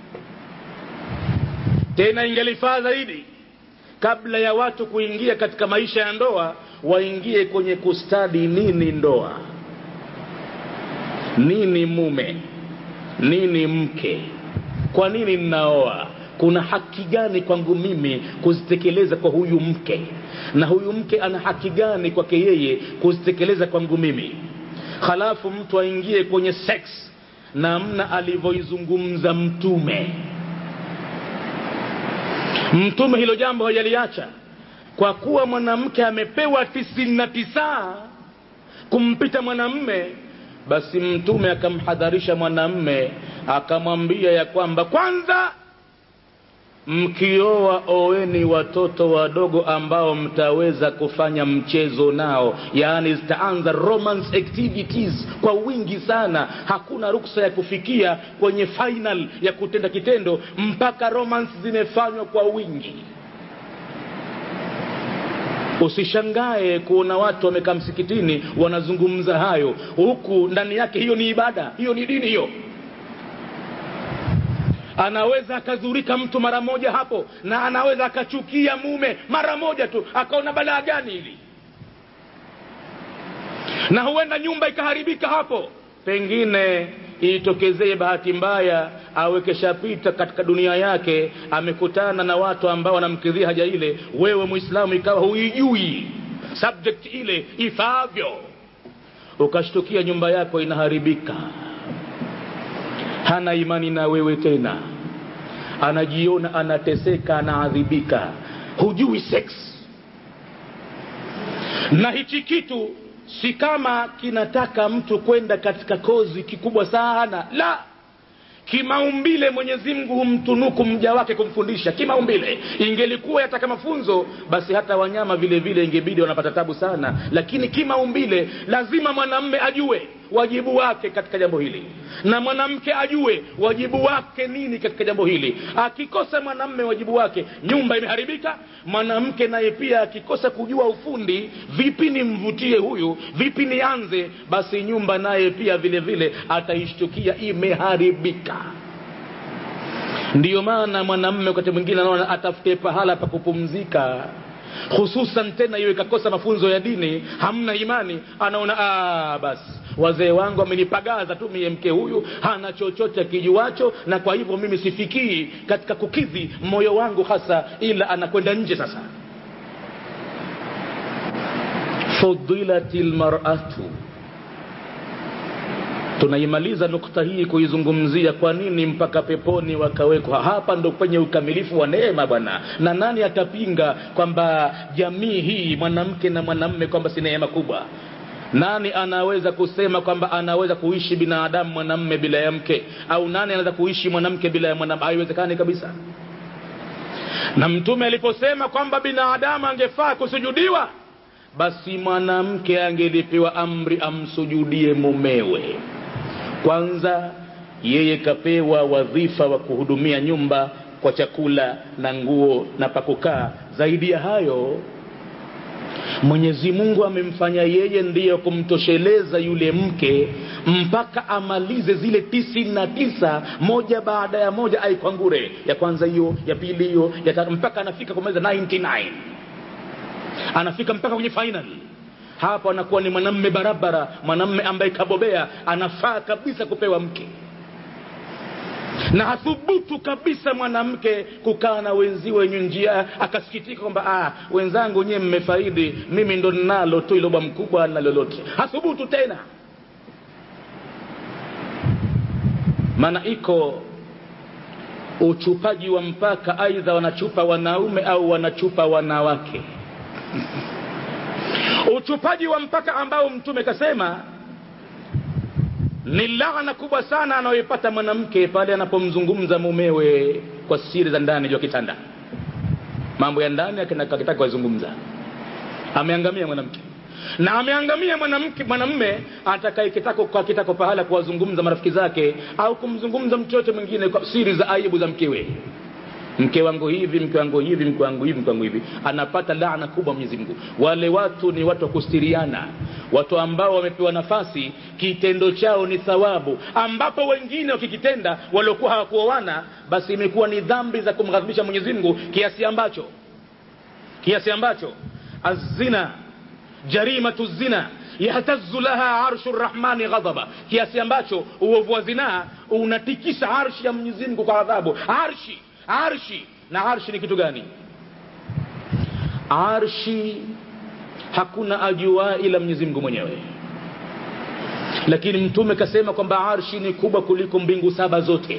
A: tena ingelifaa zaidi kabla ya watu kuingia katika maisha ya ndoa waingie kwenye kustadi nini ndoa nini mume nini mke kwa nini ninaoa kuna haki gani kwangu mimi kuzitekeleza kwa huyu mke na huyu mke ana haki gani kwake yeye kuzitekeleza kwangu mimi halafu mtu aingie kwenye sex namna alivyoizungumza mtume mtume hilo jambo hajaliacha kwa kuwa mwanamke amepewa tisini na tisa kumpita mwanamme basi mtume akamhadharisha mwanamme akamwambia ya kwamba kwanza mkioa oweni watoto wadogo ambao mtaweza kufanya mchezo nao yaani zitaanza romance activities kwa wingi sana hakuna ruksa ya kufikia kwenye final ya kutenda kitendo mpaka romance zimefanywa kwa wingi usishangae kuona watu wamekaa msikitini wanazungumza hayo huku ndani yake hiyo ni ibada hiyo ni dini hiyo anaweza akazurika mtu mara moja hapo na anaweza akachukia mume mara moja tu akaona balaa gani hili na huenda nyumba ikaharibika hapo pengine itokezee bahati mbaya awekeshapita katika dunia yake amekutana na watu ambao wanamkidhia haja ile wewe mwislamu ikawa huijui subject ile ifaavyo ukashtukia nyumba yako inaharibika hana imani na wewe tena anajiona anateseka anaadhibika hujui sex na hichi kitu si kama kinataka mtu kwenda katika kozi kikubwa sana la kimaumbile mwenyezi mungu humtunuku mja wake kumfundisha kimaumbile ingelikuwa yataka mafunzo basi hata wanyama vile vile ingebidi wanapata tabu sana lakini kimaumbile lazima mwanamme ajue wajibu wake katika jambo hili na mwanamke ajue wajibu wake nini katika jambo hili akikosa mwanamme wajibu wake nyumba imeharibika mwanamke naye pia akikosa kujua ufundi vipi nimvutie huyu vipi nianze basi nyumba naye pia vile vile ataishtukia imeharibika ndiyo maana mwanamme wakati mwingine anaona atafute pahala pa kupumzika hususan tena iwe ikakosa mafunzo ya dini hamna imani anaona ah, basi wazee wangu amenipagaza tu mie mke huyu hana chochote akijuacho na kwa hivyo mimi sifikii katika kukidhi moyo wangu hasa ila anakwenda nje sasa fudilat lmaratu tunaimaliza nukta hii kuizungumzia kwa nini mpaka peponi wakawekwa hapa ndo kwenye ukamilifu wa neema bwana na nani atapinga kwamba jamii hii mwanamke na mwanamme kwamba si neema kubwa nani anaweza kusema kwamba anaweza kuishi binadamu mwanamme bila ya mke au nani anaweza kuishi mwanamke bila ya mwanamme haiwezekani kabisa na mtume aliposema kwamba binadamu angefaa kusujudiwa basi mwanamke angelipewa amri amsujudie mumewe kwanza yeye kapewa wadhifa wa kuhudumia nyumba kwa chakula na nguo na pakukaa zaidi ya hayo mwenyezi mungu amemfanya yeye ndiyo kumtosheleza yule mke mpaka amalize zile tisini na tisa moja baada ya moja aikwangure ya kwanza hiyo ya pili hiyo ya tatu mpaka anafika kumaliza 99 anafika mpaka kwenye final hapo anakuwa ni mwanamme barabara mwanamme ambaye kabobea anafaa kabisa kupewa mke na hathubutu kabisa mwanamke kukaa na wenziwe wenye njia akasikitika kwamba ah, wenzangu nyewe mmefaidi mimi ndo ninalo tu iloba mkubwa na lolote hathubutu tena maana iko uchupaji wa mpaka aidha wanachupa wanaume au wanachupa wanawake uchupaji wa mpaka ambao mtume kasema ni laana kubwa sana anayoipata mwanamke pale anapomzungumza mumewe kwa siri za ndani juu ya kitanda mambo ya ndani akitaka kuyazungumza ameangamia mwanamke na ameangamia mwanamke mwanamme atakaye kitako kwa kitako pahala kuwazungumza marafiki zake au kumzungumza mtu yote mwingine kwa siri za aibu za mkewe mke wangu hivi mke wangu hivi mke wangu hivi mke wangu hivi anapata laana kubwa mwenyezi mungu wale watu ni watu wa kustiriana watu ambao wamepewa nafasi kitendo chao ni thawabu ambapo wengine wakikitenda waliokuwa hawakuoana basi imekuwa ni dhambi za kumghadhibisha mwenyezi mungu kiasi ambacho kiasi ambacho azina jarimatu zina yahtazu laha arshu rrahmani ghadhaba kiasi ambacho uovu wa zinaa unatikisa arshi ya mwenyezi mungu kwa adhabu arshi arshi na arshi ni kitu gani arshi hakuna ajua ila mwenyezi mungu mwenyewe lakini mtume kasema kwamba arshi ni kubwa kuliko mbingu saba zote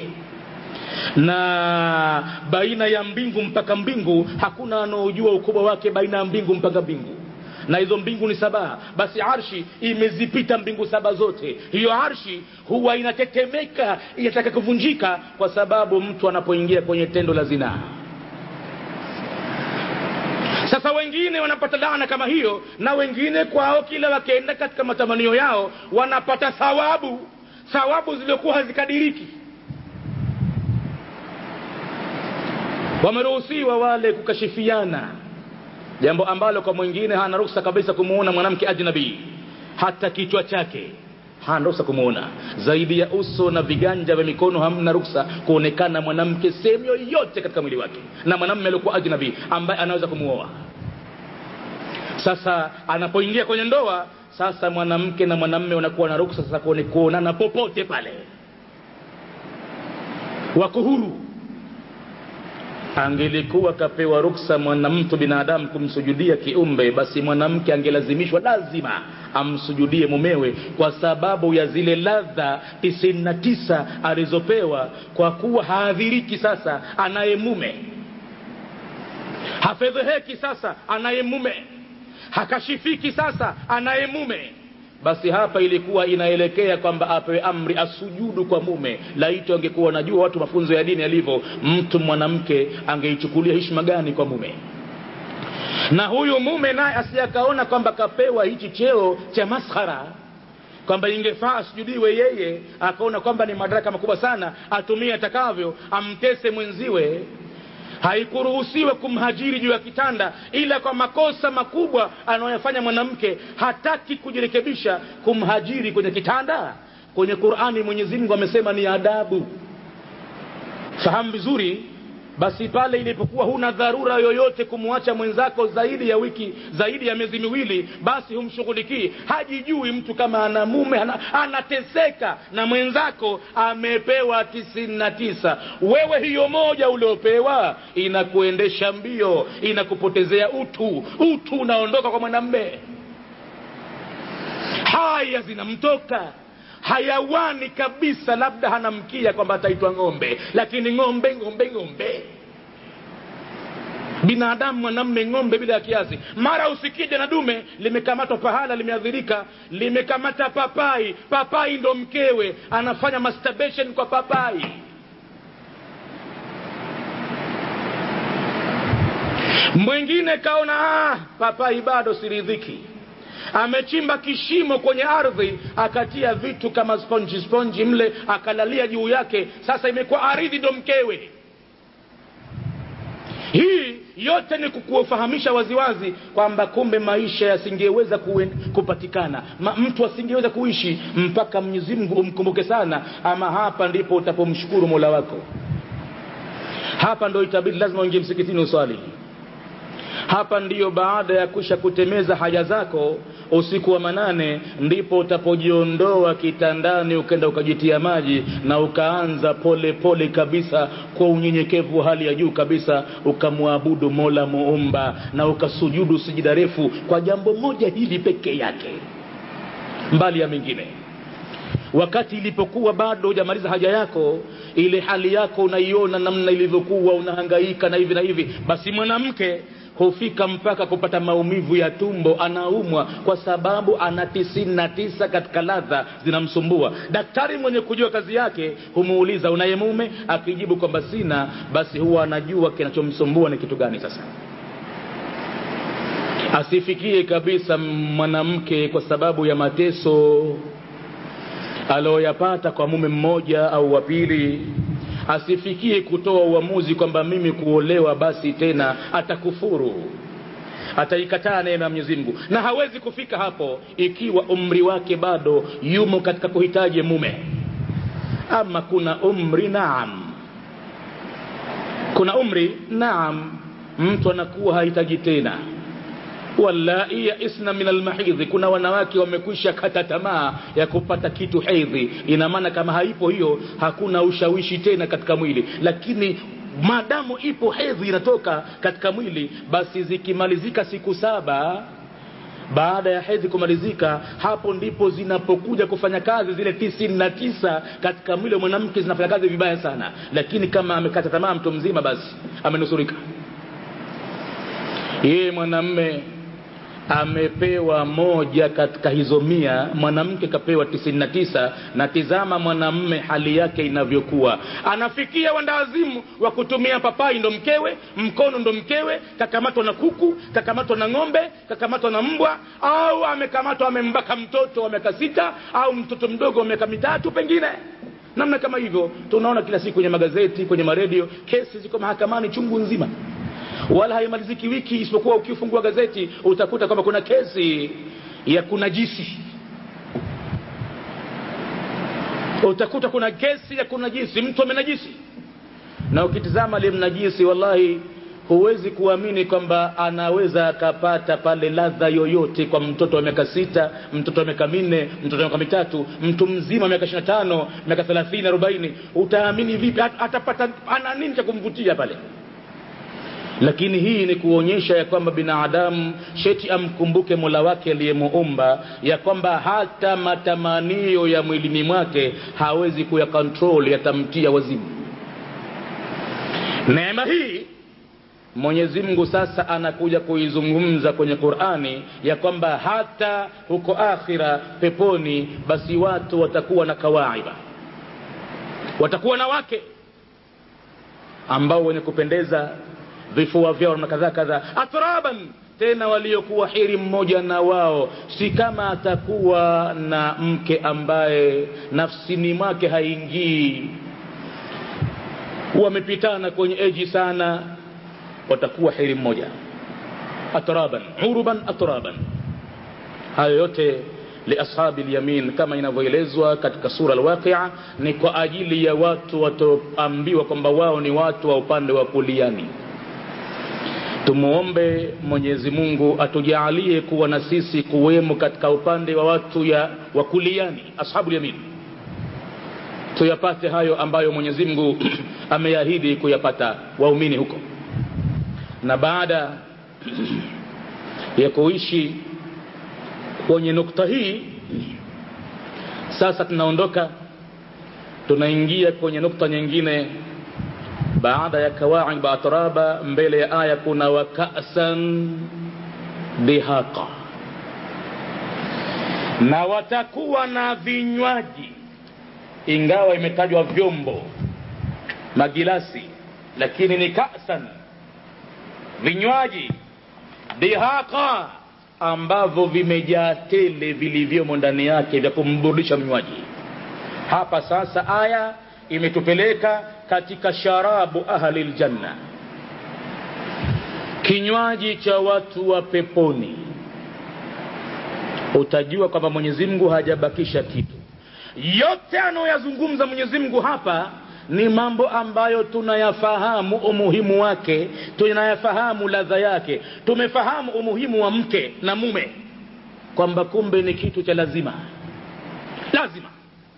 A: na baina ya mbingu mpaka mbingu hakuna anaojua ukubwa wake baina ya mbingu mpaka mbingu na hizo mbingu ni saba basi arshi imezipita mbingu saba zote hiyo arshi huwa inatetemeka inataka kuvunjika kwa sababu mtu anapoingia kwenye tendo la zinaa sasa wengine wanapata laana kama hiyo na wengine kwao kila wakienda katika matamanio yao wanapata thawabu thawabu zilizokuwa hazikadiriki wameruhusiwa wale kukashifiana jambo ambalo kwa mwingine hana ruksa kabisa kumuona mwanamke ajnabii hata kichwa chake hana ruksa kumuona zaidi ya uso na viganja vya mikono hamna ruksa kuonekana mwanamke sehemu yoyote katika mwili wake na mwanamme aliokuwa ajnabii ambaye anaweza kumuoa sasa anapoingia kwenye ndoa sasa mwanamke na mwanamme wanakuwa na ruksa sasa kuone kuonana popote pale wako huru angelikuwa kapewa ruksa mwanamtu binadamu kumsujudia kiumbe basi mwanamke angelazimishwa lazima amsujudie mumewe kwa sababu ya zile ladha tisini na tisa alizopewa kwa kuwa haadhiriki sasa anaye mume hafedheheki sasa anaye mume hakashifiki sasa anaye mume basi hapa ilikuwa inaelekea kwamba apewe amri asujudu kwa mume laiti angekuwa najua watu mafunzo ya dini yalivyo mtu mwanamke angeichukulia heshima gani kwa mume na huyu mume naye asiyakaona kwamba kapewa hichi cheo cha maskhara kwamba ingefaa asujudiwe yeye akaona kwamba ni madaraka makubwa sana atumie atakavyo amtese mwenziwe haikuruhusiwa kumhajiri juu ya kitanda ila kwa makosa makubwa anayoyafanya mwanamke hataki kujirekebisha kumhajiri kwenye kitanda kwenye qurani mwenyezi mungu amesema ni adabu fahamu vizuri basi pale ilipokuwa huna dharura yoyote kumwacha mwenzako zaidi ya wiki zaidi ya miezi miwili basi humshughulikii hajijui mtu kama ana mume ana, anateseka na mwenzako amepewa tisini na tisa wewe hiyo moja uliopewa inakuendesha mbio inakupotezea utu utu unaondoka kwa mwanamme haya zinamtoka hayawani kabisa labda hana mkia kwamba ataitwa ng'ombe lakini ng'ombe ng'ombe ng'ombe binadamu mwanamme ng'ombe bila ya kiasi mara usikije na dume limekamatwa pahala limeadhirika limekamata papai papai ndo mkewe anafanya masturbation kwa papai mwingine kaona ah, papai bado siridhiki amechimba kishimo kwenye ardhi akatia vitu kama sponji sponji mle akalalia juu yake sasa imekuwa ardhi ndo mkewe hii yote ni kukuwafahamisha waziwazi kwamba kumbe maisha yasingeweza kupatikana Ma, mtu asingeweza kuishi mpaka mwenyezi mungu umkumbuke sana ama hapa ndipo utapomshukuru mola wako hapa ndo itabidi lazima uingie msikitini uswali hapa ndiyo baada ya kusha kutemeza haja zako usiku wa manane ndipo utapojiondoa kitandani ukenda ukajitia maji na ukaanza pole pole kabisa kwa unyenyekevu wa hali ya juu kabisa ukamwabudu mola muumba na ukasujudu sijida refu kwa jambo moja hili peke yake mbali ya mengine wakati ilipokuwa bado hujamaliza haja yako ile hali yako unaiona namna ilivyokuwa unahangaika na hivi na hivi basi mwanamke hufika mpaka kupata maumivu ya tumbo anaumwa kwa sababu ana tisini na tisa katika ladha zinamsumbua daktari mwenye kujua kazi yake humuuliza unaye mume akijibu kwamba sina basi huwa anajua kinachomsumbua ni kitu gani sasa asifikie kabisa mwanamke kwa sababu ya mateso aliyoyapata kwa mume mmoja au wa pili asifikie kutoa uamuzi kwamba mimi kuolewa basi tena atakufuru ataikataa neema ya Mwenyezi Mungu na hawezi kufika hapo ikiwa umri wake bado yumo katika kuhitaji mume ama kuna umri naam kuna umri naam mtu anakuwa hahitaji tena wallai yaisna min almahidhi kuna wanawake wamekwisha kata tamaa ya kupata kitu hedhi ina maana kama haipo hiyo hakuna ushawishi tena katika mwili lakini maadamu ipo hedhi inatoka katika mwili basi zikimalizika siku saba baada ya hedhi kumalizika hapo ndipo zinapokuja kufanya kazi zile tisini na tisa katika mwili wa mwanamke zinafanya kazi vibaya sana lakini kama amekata tamaa mtu mzima basi amenusurika yeye mwanamme amepewa moja katika hizo mia mwanamke kapewa tisini na tisa na tizama mwanamme hali yake inavyokuwa anafikia wandaazimu wa kutumia papai ndo mkewe mkono ndo mkewe kakamatwa na kuku kakamatwa na ng'ombe kakamatwa na mbwa au amekamatwa amembaka mtoto wa miaka sita au mtoto mdogo wa miaka mitatu pengine namna kama hivyo tunaona kila siku kwenye magazeti kwenye maredio kesi ziko mahakamani chungu nzima wala haimaliziki wiki isipokuwa ukifungua gazeti utakuta kwamba kuna kesi ya kunajisi utakuta kuna kesi ya kunajisi mtu amenajisi na ukitizama aliyemnajisi wallahi huwezi kuamini kwamba anaweza akapata pale ladha yoyote kwa mtoto wa miaka sita mtoto wa miaka minne mtoto wa miaka mitatu mtu mzima miaka ishiri na tano miaka thelathini arobaini utaamini vipi atapata ana nini cha kumvutia pale lakini hii ni kuonyesha ya kwamba binadamu sheti amkumbuke mola wake aliyemuumba ya kwamba hata matamanio ya mwilini mwake hawezi kuyakontrol yatamtia wazimu neema hii mwenyezi mungu sasa anakuja kuizungumza kwenye qurani ya kwamba hata huko akhira peponi basi watu watakuwa na kawaiba watakuwa na wake ambao wenye kupendeza vifua vyao na kadhaa kadhaa atraban tena waliokuwa hiri mmoja na wao si kama atakuwa na mke ambaye nafsini mwake haingii wamepitana kwenye eji sana watakuwa hiri mmoja atraban uruban atraban hayo yote liashabi lyamin kama inavyoelezwa katika sura alwaqia ni kwa ajili ya watu watoambiwa kwamba wao ni watu wa upande wa kuliani tumuombe mwenyezi mungu atujaalie kuwa na sisi kuwemo katika upande wa watu ya wakuliani ashabu yamin tuyapate hayo ambayo mwenyezi mungu ameahidi kuyapata waumini huko na baada ya kuishi kwenye nukta hii sasa tunaondoka tunaingia kwenye nukta nyingine baada ya kawaib atraba mbele ya aya kuna wakasan dihaqa na watakuwa na vinywaji ingawa imetajwa vyombo magilasi lakini ni kasan vinywaji dihaqa ambavyo vimejaa tele vilivyomo ndani yake vya kumburudisha mnywaji hapa sasa aya imetupeleka katika sharabu ahli ljanna kinywaji cha watu wa peponi utajua kwamba mwenyezi mungu hajabakisha kitu yote anayoyazungumza mwenyezi mungu hapa ni mambo ambayo tunayafahamu umuhimu wake tunayafahamu ladha yake tumefahamu umuhimu wa mke na mume kwamba kumbe ni kitu cha lazima lazima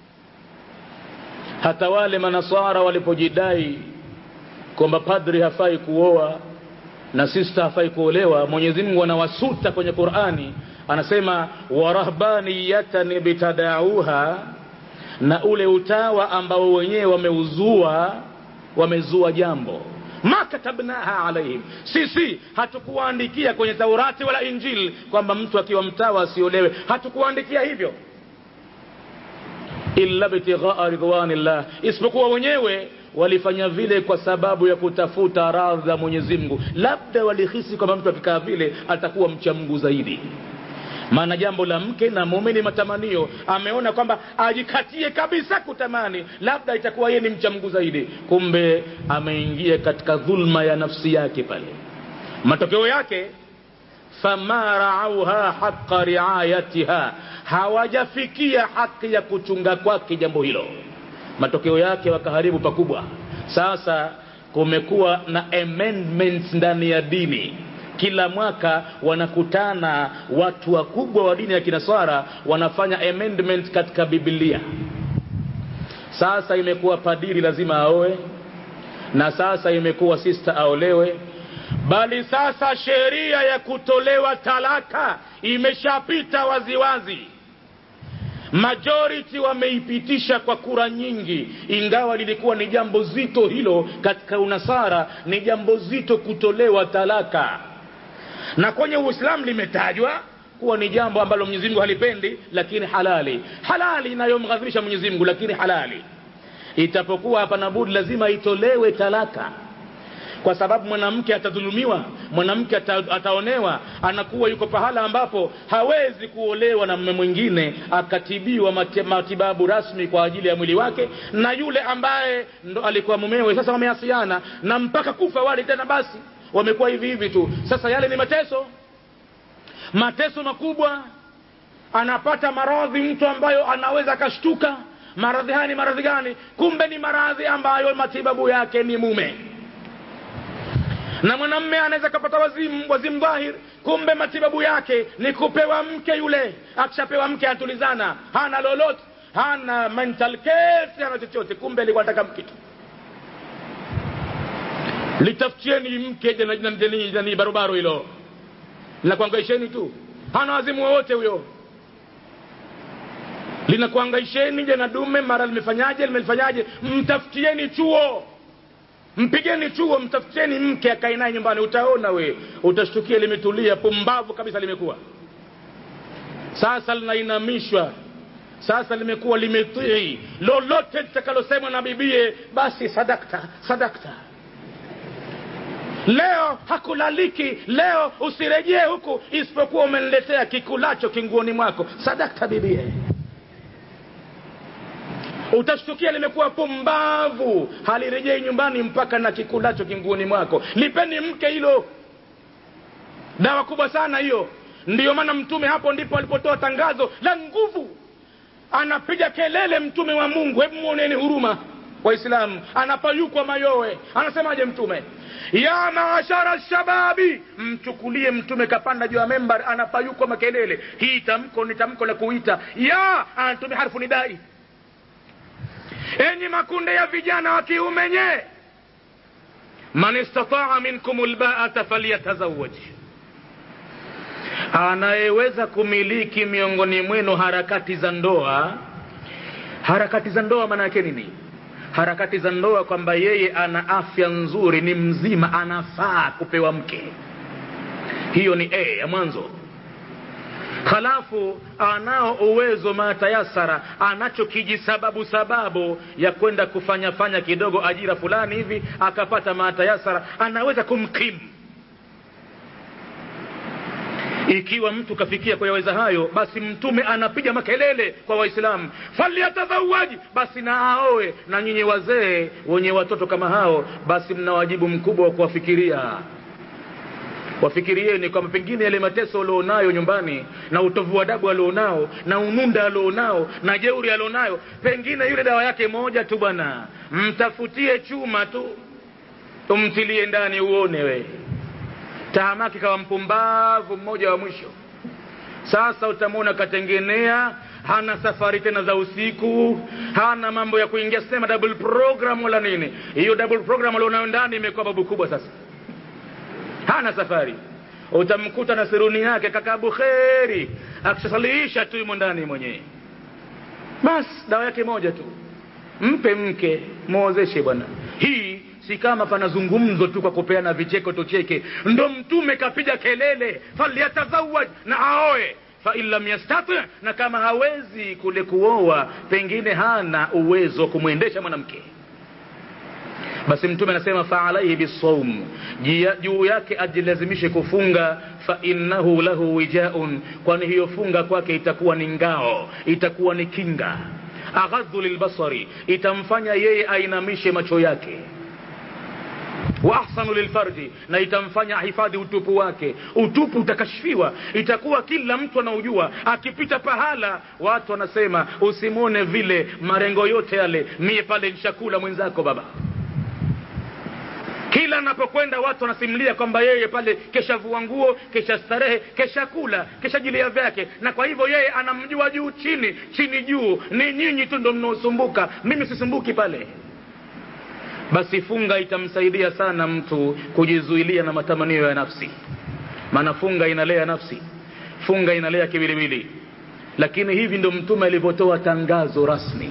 A: hata wale manasara walipojidai kwamba padri hafai kuoa na sista hafai kuolewa mwenyezi mungu anawasuta kwenye qurani anasema warahbaniyatan ibtadauha na ule utawa ambao wenyewe wameuzua wamezua jambo ma katabnaha alaihim sisi hatukuwaandikia kwenye taurati wala injili kwamba mtu akiwa mtawa asiolewe hatukuwaandikia hivyo illa btighaa ridwanillah isipokuwa wenyewe walifanya vile kwa sababu ya kutafuta radha za mwenyezi mungu labda walihisi kwamba mtu akikaa vile atakuwa mcha mungu zaidi maana jambo la mke na mume ni matamanio ameona kwamba ajikatie kabisa kutamani labda itakuwa yeye ni mcha mungu zaidi kumbe ameingia katika dhulma ya nafsi yake pale matokeo yake fama raauha haqa riayatiha hawajafikia haki ya kuchunga kwake jambo hilo matokeo yake wakaharibu pakubwa sasa kumekuwa na amendments ndani ya dini kila mwaka wanakutana watu wakubwa wa dini ya kinaswara wanafanya amendment katika biblia sasa imekuwa padiri lazima aoe na sasa imekuwa sista aolewe bali sasa sheria ya kutolewa talaka imeshapita waziwazi majority wameipitisha kwa kura nyingi ingawa lilikuwa ni jambo zito hilo katika unasara ni jambo zito kutolewa talaka na kwenye uislamu limetajwa kuwa ni jambo ambalo mwenyezi mungu halipendi lakini halali halali inayomghadhibisha mwenyezi mungu lakini halali itapokuwa hapana budi lazima itolewe talaka kwa sababu mwanamke atadhulumiwa mwanamke ata, ataonewa anakuwa yuko pahala ambapo hawezi kuolewa na mme mwingine akatibiwa mati, matibabu rasmi kwa ajili ya mwili wake na yule ambaye ndo alikuwa mumewe sasa wameasiana na mpaka kufa wale tena basi wamekuwa hivi hivi tu sasa yale ni mateso mateso makubwa anapata maradhi mtu ambayo anaweza akashtuka maradhi haya ni maradhi gani kumbe ni maradhi ambayo matibabu yake ni mume na mwanamme anaweza kapata wazimu wazimu dhahir kumbe matibabu yake ni kupewa mke yule akishapewa mke anatulizana hana lolote hana mental case hana chochote kumbe alikuwa anataka mke tu litafutieni mke jani barobaro hilo linakuangaisheni tu hana wazimu wowote huyo linakuangaisheni jana dume mara limefanyaje limelifanyaje mtafutieni chuo mpigeni chuo mtafutieni mke akae naye nyumbani utaona we utashtukia limetulia pumbavu kabisa limekuwa sasa linainamishwa sasa limekuwa limetii lolote litakalosemwa na bibie basi sadakta sadakta leo hakulaliki leo usirejee huku isipokuwa umeniletea kikulacho kinguoni mwako sadakta bibie utashtukia limekuwa pumbavu halirejei nyumbani mpaka na kikulacho kinguoni mwako lipeni mke hilo dawa kubwa sana hiyo ndiyo maana mtume hapo ndipo alipotoa tangazo la nguvu anapiga kelele mtume wa mungu hebu mwoneni huruma waislamu anapayukwa mayowe anasemaje mtume ya maashara shababi mchukulie mtume kapanda juu ya membar anapayukwa makelele hii tamko ni tamko la kuita ya anatumia harfu nidai enyi makunde ya vijana wa kiume nye man istataa minkum lbaata falyatazawaj anayeweza kumiliki miongoni mwenu harakati za ndoa harakati za ndoa maana yake nini harakati za ndoa kwamba yeye ana afya nzuri ni mzima anafaa kupewa mke hiyo ni a ya mwanzo halafu anao uwezo matayasara anacho kijisababu sababu ya kwenda kufanya fanya kidogo ajira fulani hivi akapata matayasara anaweza kumkimu ikiwa mtu kafikia kuyaweza hayo basi mtume anapiga makelele kwa waislamu falyatadhawaji basi na aoe na nyinyi wazee wenye watoto kama hao basi mna wajibu mkubwa wa kuwafikiria wafikirieni kwamba pengine yale mateso alionayo nyumbani na utovu wa adabu alionao na ununda alionao na jeuri alionayo pengine yule dawa yake moja tu bwana mtafutie chuma tu umtilie ndani uone we tahamaki kawa mpumbavu mmoja wa mwisho sasa utamwona katengenea hana safari tena za usiku hana mambo ya kuingia sema double program wala nini hiyo double program alionayo ndani imekuwa babu kubwa sasa hana safari utamkuta na siruni yake kaka bukheri akishasaliisha tu yumo ndani mwenyewe basi dawa yake moja tu mpe mke mwozeshe bwana hii si kama panazungumzo tu kwa kupeana vicheko tucheke ndo mtume kapiga kelele falyatazawaj na aoe fain lam yastati na kama hawezi kule kuoa pengine hana uwezo wa kumwendesha mwanamke basi mtume anasema faalaihi bisaum juu yake ajilazimishe kufunga fainnahu lahu wijaun kwani hiyo funga kwake itakuwa ni ngao itakuwa ni kinga aghadhu lilbasari itamfanya yeye ainamishe macho yake wa ahsanu lilfarji na itamfanya ahifadhi utupu wake utupu utakashfiwa itakuwa kila mtu anaujua akipita pahala watu wanasema usimwone vile marengo yote yale mie pale nshakula mwenzako baba kila anapokwenda watu wanasimulia kwamba yeye pale keshavua nguo kesha starehe kesha kula kesha jilia vyake na kwa hivyo yeye anamjua juu chini chini juu ni nyinyi tu ndo mnaosumbuka mimi sisumbuki pale basi funga itamsaidia sana mtu kujizuilia na matamanio ya nafsi maana funga inalea nafsi funga inalea kiwiliwili lakini hivi ndo mtume alivyotoa tangazo rasmi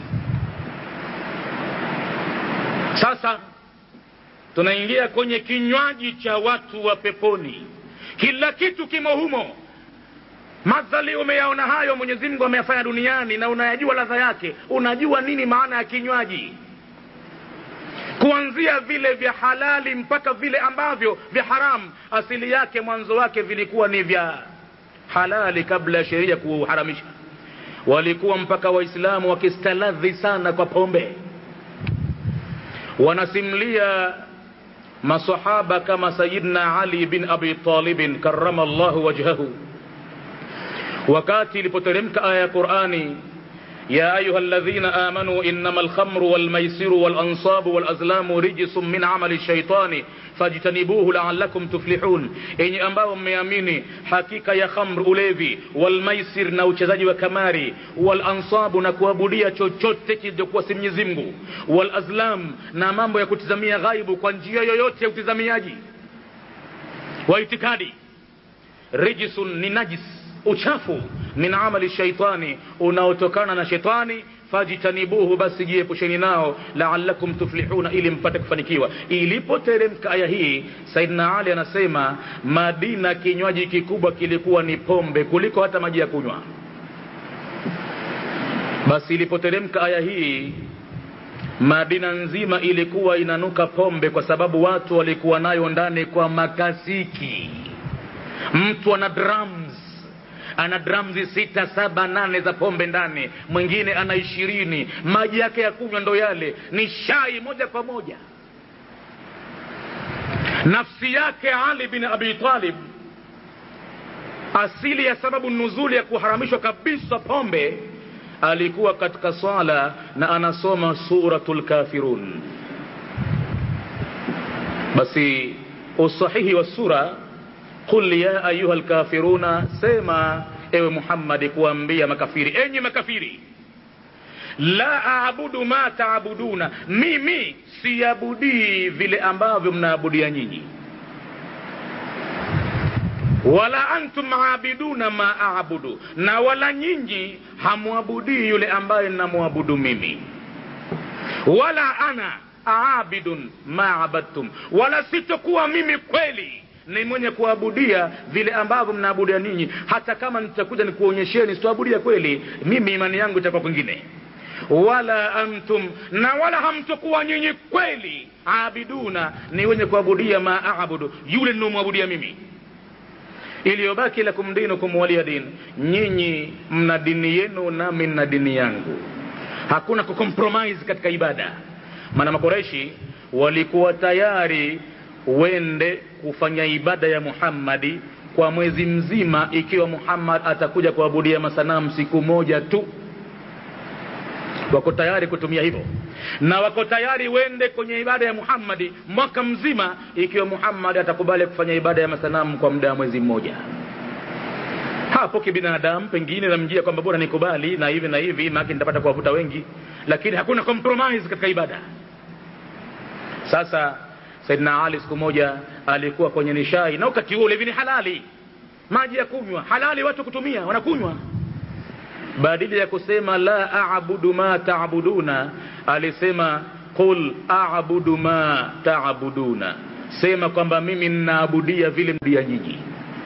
A: sasa tunaingia kwenye kinywaji cha watu wa peponi kila kitu kimo humo madhali umeyaona hayo mwenyezi mungu ameyafanya duniani na unayajua ladha yake unajua nini maana ya kinywaji kuanzia vile vya halali mpaka vile ambavyo vya haramu asili yake mwanzo wake vilikuwa ni vya halali kabla ya sheria kuharamisha walikuwa mpaka waislamu wakistaladhi sana kwa pombe wanasimulia masahaba kama sayidna ali bin abi talibin karama llahu wajhahu wakati ilipoteremka aya ya qurani يا أيها الذين آمنوا إنما الخمر والميسر والأنصاب والأزلام رجس من عمل الشيطان فاجتنبوه لعلكم تفلحون إني أمبao mmeamini hakika ya khamr ulevi walmaisir na uchezaji wa kamari walansabu na kuabudia chochote kilichokuwa si mwenyezi mungu walazlam na mambo ya kutizamia ghaibu kwa njia yoyote ya utizamiaji wa itikadi rijisun ni najis uchafu min amali shaitani unaotokana na shetani fajtanibuhu basi jiepusheni nao laalakum tuflihuna ili mpate kufanikiwa ilipoteremka aya hii saidna ali anasema madina kinywaji kikubwa kilikuwa ni pombe kuliko hata maji ya kunywa basi ilipoteremka aya hii madina nzima ilikuwa inanuka pombe kwa sababu watu walikuwa nayo ndani kwa makasiki mtu ana drums ana dramzi sita saba nane za pombe ndani mwingine ana ishirini maji yake ya kunywa ndo yale ni shai moja kwa moja nafsi yake ali bin abi talib asili ya sababu nuzuli ya kuharamishwa kabisa pombe alikuwa katika swala na anasoma suratul kafirun basi usahihi wa sura qul ya ayuha lkafiruna sema ewe muhammadi kuambia makafiri enyi makafiri la aabudu ma taabuduna mimi siabudii vile ambavyo mnaabudia nyinyi wala antum abiduna ma abudu na wala nyinyi hamwabudii yule ambaye namwabudu mimi wala ana abidun ma abadtum wala sitokuwa mimi kweli ni mwenye kuabudia vile ambavyo mnaabudia ninyi hata kama nitakuja nikuonyesheni sitoabudia kweli mimi imani yangu itakuwa kwingine wala antum na wala hamtokuwa nyinyi kweli abiduna ni wenye kuabudia ma abudu yule ninaomwabudia mimi iliyobaki lakum dinukum waliya din nyinyi mna dini yenu nami na dini yangu hakuna kucompromise katika ibada maana makoreshi walikuwa tayari wende kufanya ibada ya muhammadi kwa mwezi mzima ikiwa muhammad atakuja kuabudia masanamu siku moja tu wako tayari kutumia hivyo na wako tayari wende kwenye ibada ya muhammadi mwaka mzima ikiwa muhammad atakubali kufanya ibada ya masanamu kwa muda wa mwezi mmoja hapo kibinadamu pengine namjia kwamba bora nikubali na hivi na hivi maake nitapata kuwavuta wengi lakini hakuna compromise katika ibada sasa saidina ali siku moja alikuwa kwenye nishai na wakati huo ulevi ni halali maji ya kunywa halali watu kutumia wanakunywa badili ya kusema la abudu ma taabuduna alisema qul abudu ma taabuduna sema kwamba mimi ninaabudia vile mdia nyinyi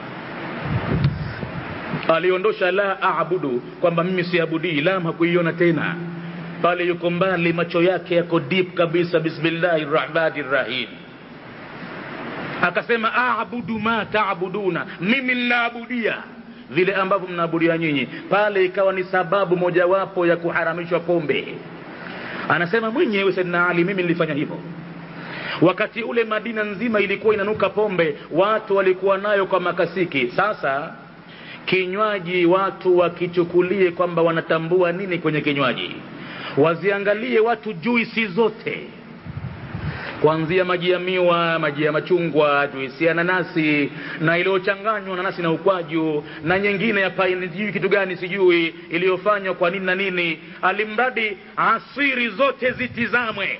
A: aliondosha la abudu kwamba mimi siabudii lam hakuiona tena pale yuko mbali macho yake yako deep kabisa bismillahi rahmani rahim akasema abudu ma taabuduna mimi ninaabudia vile ambavyo mnaabudia nyinyi pale ikawa ni sababu mojawapo ya kuharamishwa pombe anasema mwenyewe saidina ali mimi nilifanya hivyo wakati ule madina nzima ilikuwa inanuka pombe watu walikuwa nayo kwa makasiki sasa kinywaji watu wakichukulie kwamba wanatambua nini kwenye kinywaji waziangalie watu juisi zote kuanzia maji ya miwa maji ya machungwa juisi ya nanasi na iliyochanganywa nanasi na ukwaju na nyingine ya paini sijui kitu gani sijui iliyofanywa kwa nini na nini alimradi asiri zote zitizamwe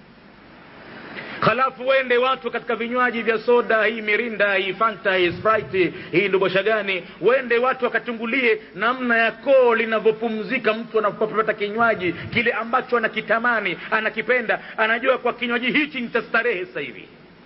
A: halafu wende watu katika vinywaji vya soda hii mirinda hii fanta hii sprite hii ndubosha gani wende watu wakachungulie namna ya koo linavyopumzika mtu anapopata kinywaji kile ambacho anakitamani anakipenda anajua kwa kinywaji hichi nitastarehe sasa hivi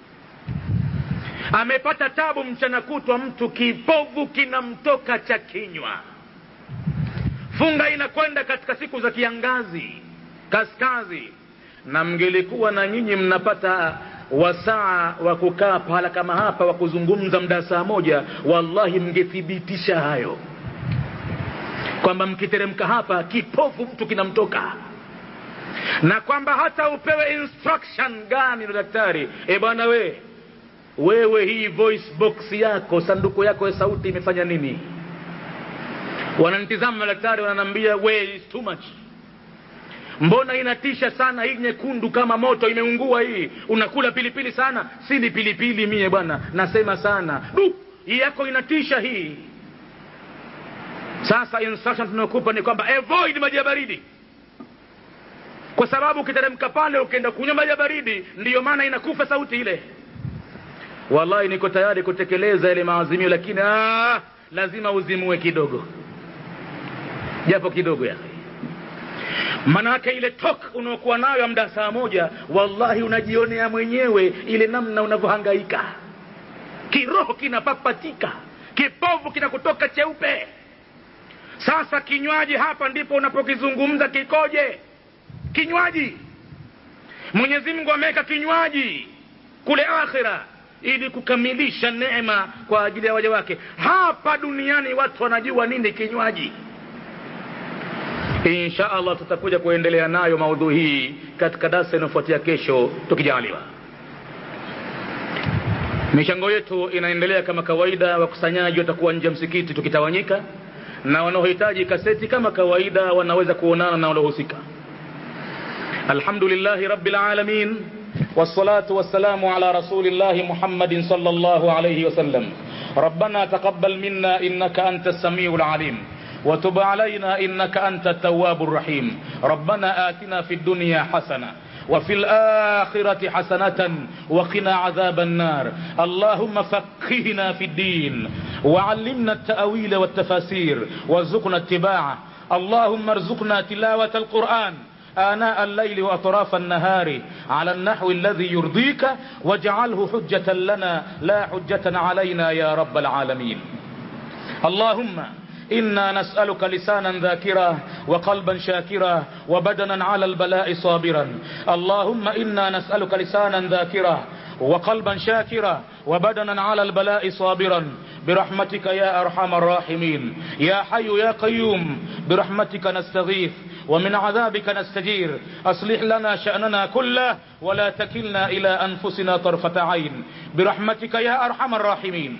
A: amepata tabu mchana kutwa mtu kipovu kinamtoka cha kinywa funga inakwenda katika siku za kiangazi kaskazi na mngelikuwa na nyinyi mnapata wasaa wa kukaa pahala kama hapa wa kuzungumza mda saa moja wallahi mngethibitisha hayo kwamba mkiteremka hapa kipofu mtu kinamtoka na kwamba hata upewe instruction gani na daktari e bwana we wewe hii voice box yako sanduku yako ya sauti imefanya nini wananitizama madaktari wananiambia we is too much mbona inatisha sana hii nyekundu kama moto imeungua hii unakula pilipili sana si ni pilipili mie bwana nasema sana du hii yako inatisha hii sasa instruction tunaokupa ni kwamba avoid maji ya baridi kwa sababu ukiteremka pale ukienda kunywa maji ya baridi ndiyo maana inakufa sauti ile wallahi niko tayari kutekeleza yale maazimio lakini aa, lazima uzimue kidogo japo kidogo ya manake ile tok unaokuwa nayo mda saa moja wallahi unajionea mwenyewe ile namna unavyohangaika kiroho kinapapatika kipovu kinakutoka cheupe sasa kinywaji hapa ndipo unapokizungumza kikoje kinywaji mwenyezi mungu ameweka kinywaji kule akhira ili kukamilisha neema kwa ajili ya waja wake hapa duniani watu wanajua nini kinywaji insha allah tutakuja kuendelea nayo maudhui hii katika darsa inayofuatia kesho tukijaliwa michango yetu inaendelea kama kawaida wakusanyaji watakuwa nje ya msikiti tukitawanyika na wanaohitaji kaseti kama kawaida wanaweza kuonana na waliohusika alhamdulillahi rabbil alamin والصلاة والسلام على رسول الله محمد صلى الله عليه وسلم ربنا تقبل منا إنك أنت السميع العليم وتب علينا إنك أنت التواب الرحيم ربنا آتنا في الدنيا حسنة وفي الآخرة حسنة وقنا عذاب النار اللهم فقهنا في الدين وعلمنا التأويل والتفاسير وارزقنا اتباعه اللهم ارزقنا تلاوة القرآن آناء الليل وأطراف النهار على النحو الذي يرضيك واجعله حجة لنا لا حجة علينا يا رب العالمين اللهم إنا نسألك لسانا ذاكرا وقلبا شاكرا وبدنا على البلاء صابرا اللهم إنا نسألك لسانا ذاكرا وقلبا شاكرا وبدنا على البلاء صابرا برحمتك يا أرحم الراحمين يا حي يا قيوم برحمتك نستغيث ومن عذابك نستجير أصلح لنا شأننا كله ولا تكلنا إلى أنفسنا طرفة عين برحمتك يا أرحم الراحمين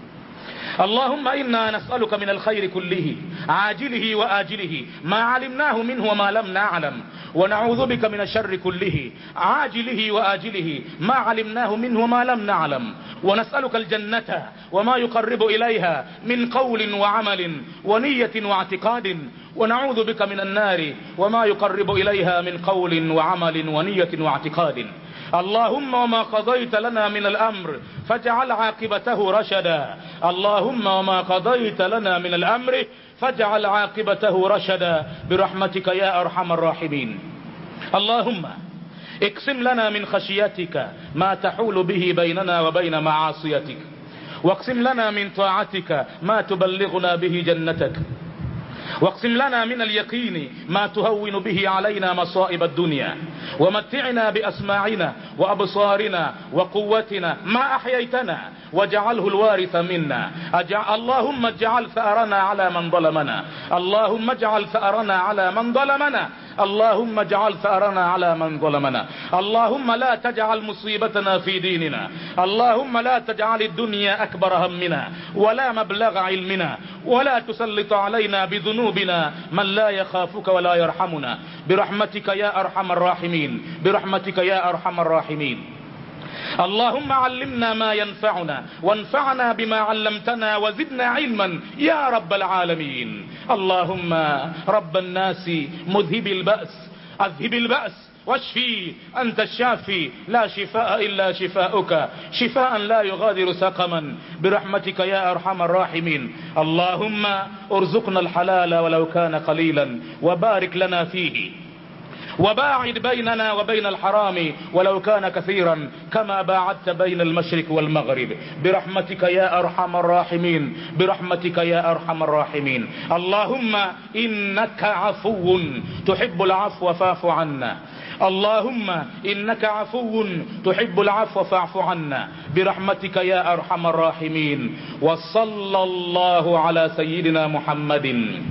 A: اللهم إنا نسألك من الخير كله عاجله وآجله ما علمناه منه وما لم نعلم ونعوذ بك من الشر كله عاجله وآجله ما علمناه منه وما لم نعلم ونسألك الجنة وما يقرب إليها من قول وعمل ونية واعتقاد ونعوذ بك من النار وما يقرب إليها من قول وعمل ونية واعتقاد اللهم وما قضيت لنا من الأمر فاجعل عاقبته رشدا اللهم وما قضيت لنا من الأمر فاجعل عاقبته رشدا برحمتك يا أرحم الراحمين اللهم اقسم لنا من خشيتك ما تحول به بيننا وبين معاصيتك واقسم لنا من طاعتك ما تبلغنا به جنتك واقسم لنا من اليقين ما تهون به علينا مصائب الدنيا ومتعنا بأسماعنا وأبصارنا وقوتنا ما أحييتنا واجعله الوارث منا أجع... اللهم اجعل ثأرنا على من ظلمنا اللهم اجعل ثأرنا على من ظلمنا اللهم اجعل ثأرنا على من ظلمنا اللهم لا تجعل مصيبتنا في ديننا اللهم لا تجعل الدنيا أكبر همنا ولا مبلغ علمنا ولا تسلط علينا بذنوبنا من لا يخافك ولا يرحمنا برحمتك يا أرحم الراحمين برحمتك يا أرحم الراحمين اللهم علمنا ما ينفعنا وانفعنا بما علمتنا وزدنا علما يا رب العالمين اللهم رب الناس مذهب البأس أذهب البأس واشفي أنت الشافي لا شفاء إلا شفاؤك شفاء لا يغادر سقما برحمتك يا أرحم الراحمين اللهم ارزقنا الحلال ولو كان قليلا وبارك لنا فيه وباعد بيننا وبين الحرام ولو كان كثيرا كما باعدت بين المشرق والمغرب برحمتك يا أرحم الراحمين برحمتك يا أرحم الراحمين اللهم إنك عفو تحب العفو فاعف عنا اللهم إنك عفو تحب العفو فاعف عنا برحمتك يا أرحم الراحمين وصلى الله على سيدنا محمد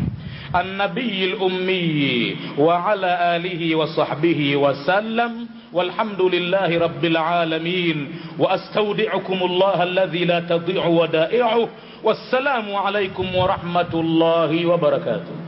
A: النبي الأمي وعلى آله وصحبه وسلم والحمد لله رب العالمين وأستودعكم الله الذي لا تضيع ودائعه والسلام عليكم ورحمة الله وبركاته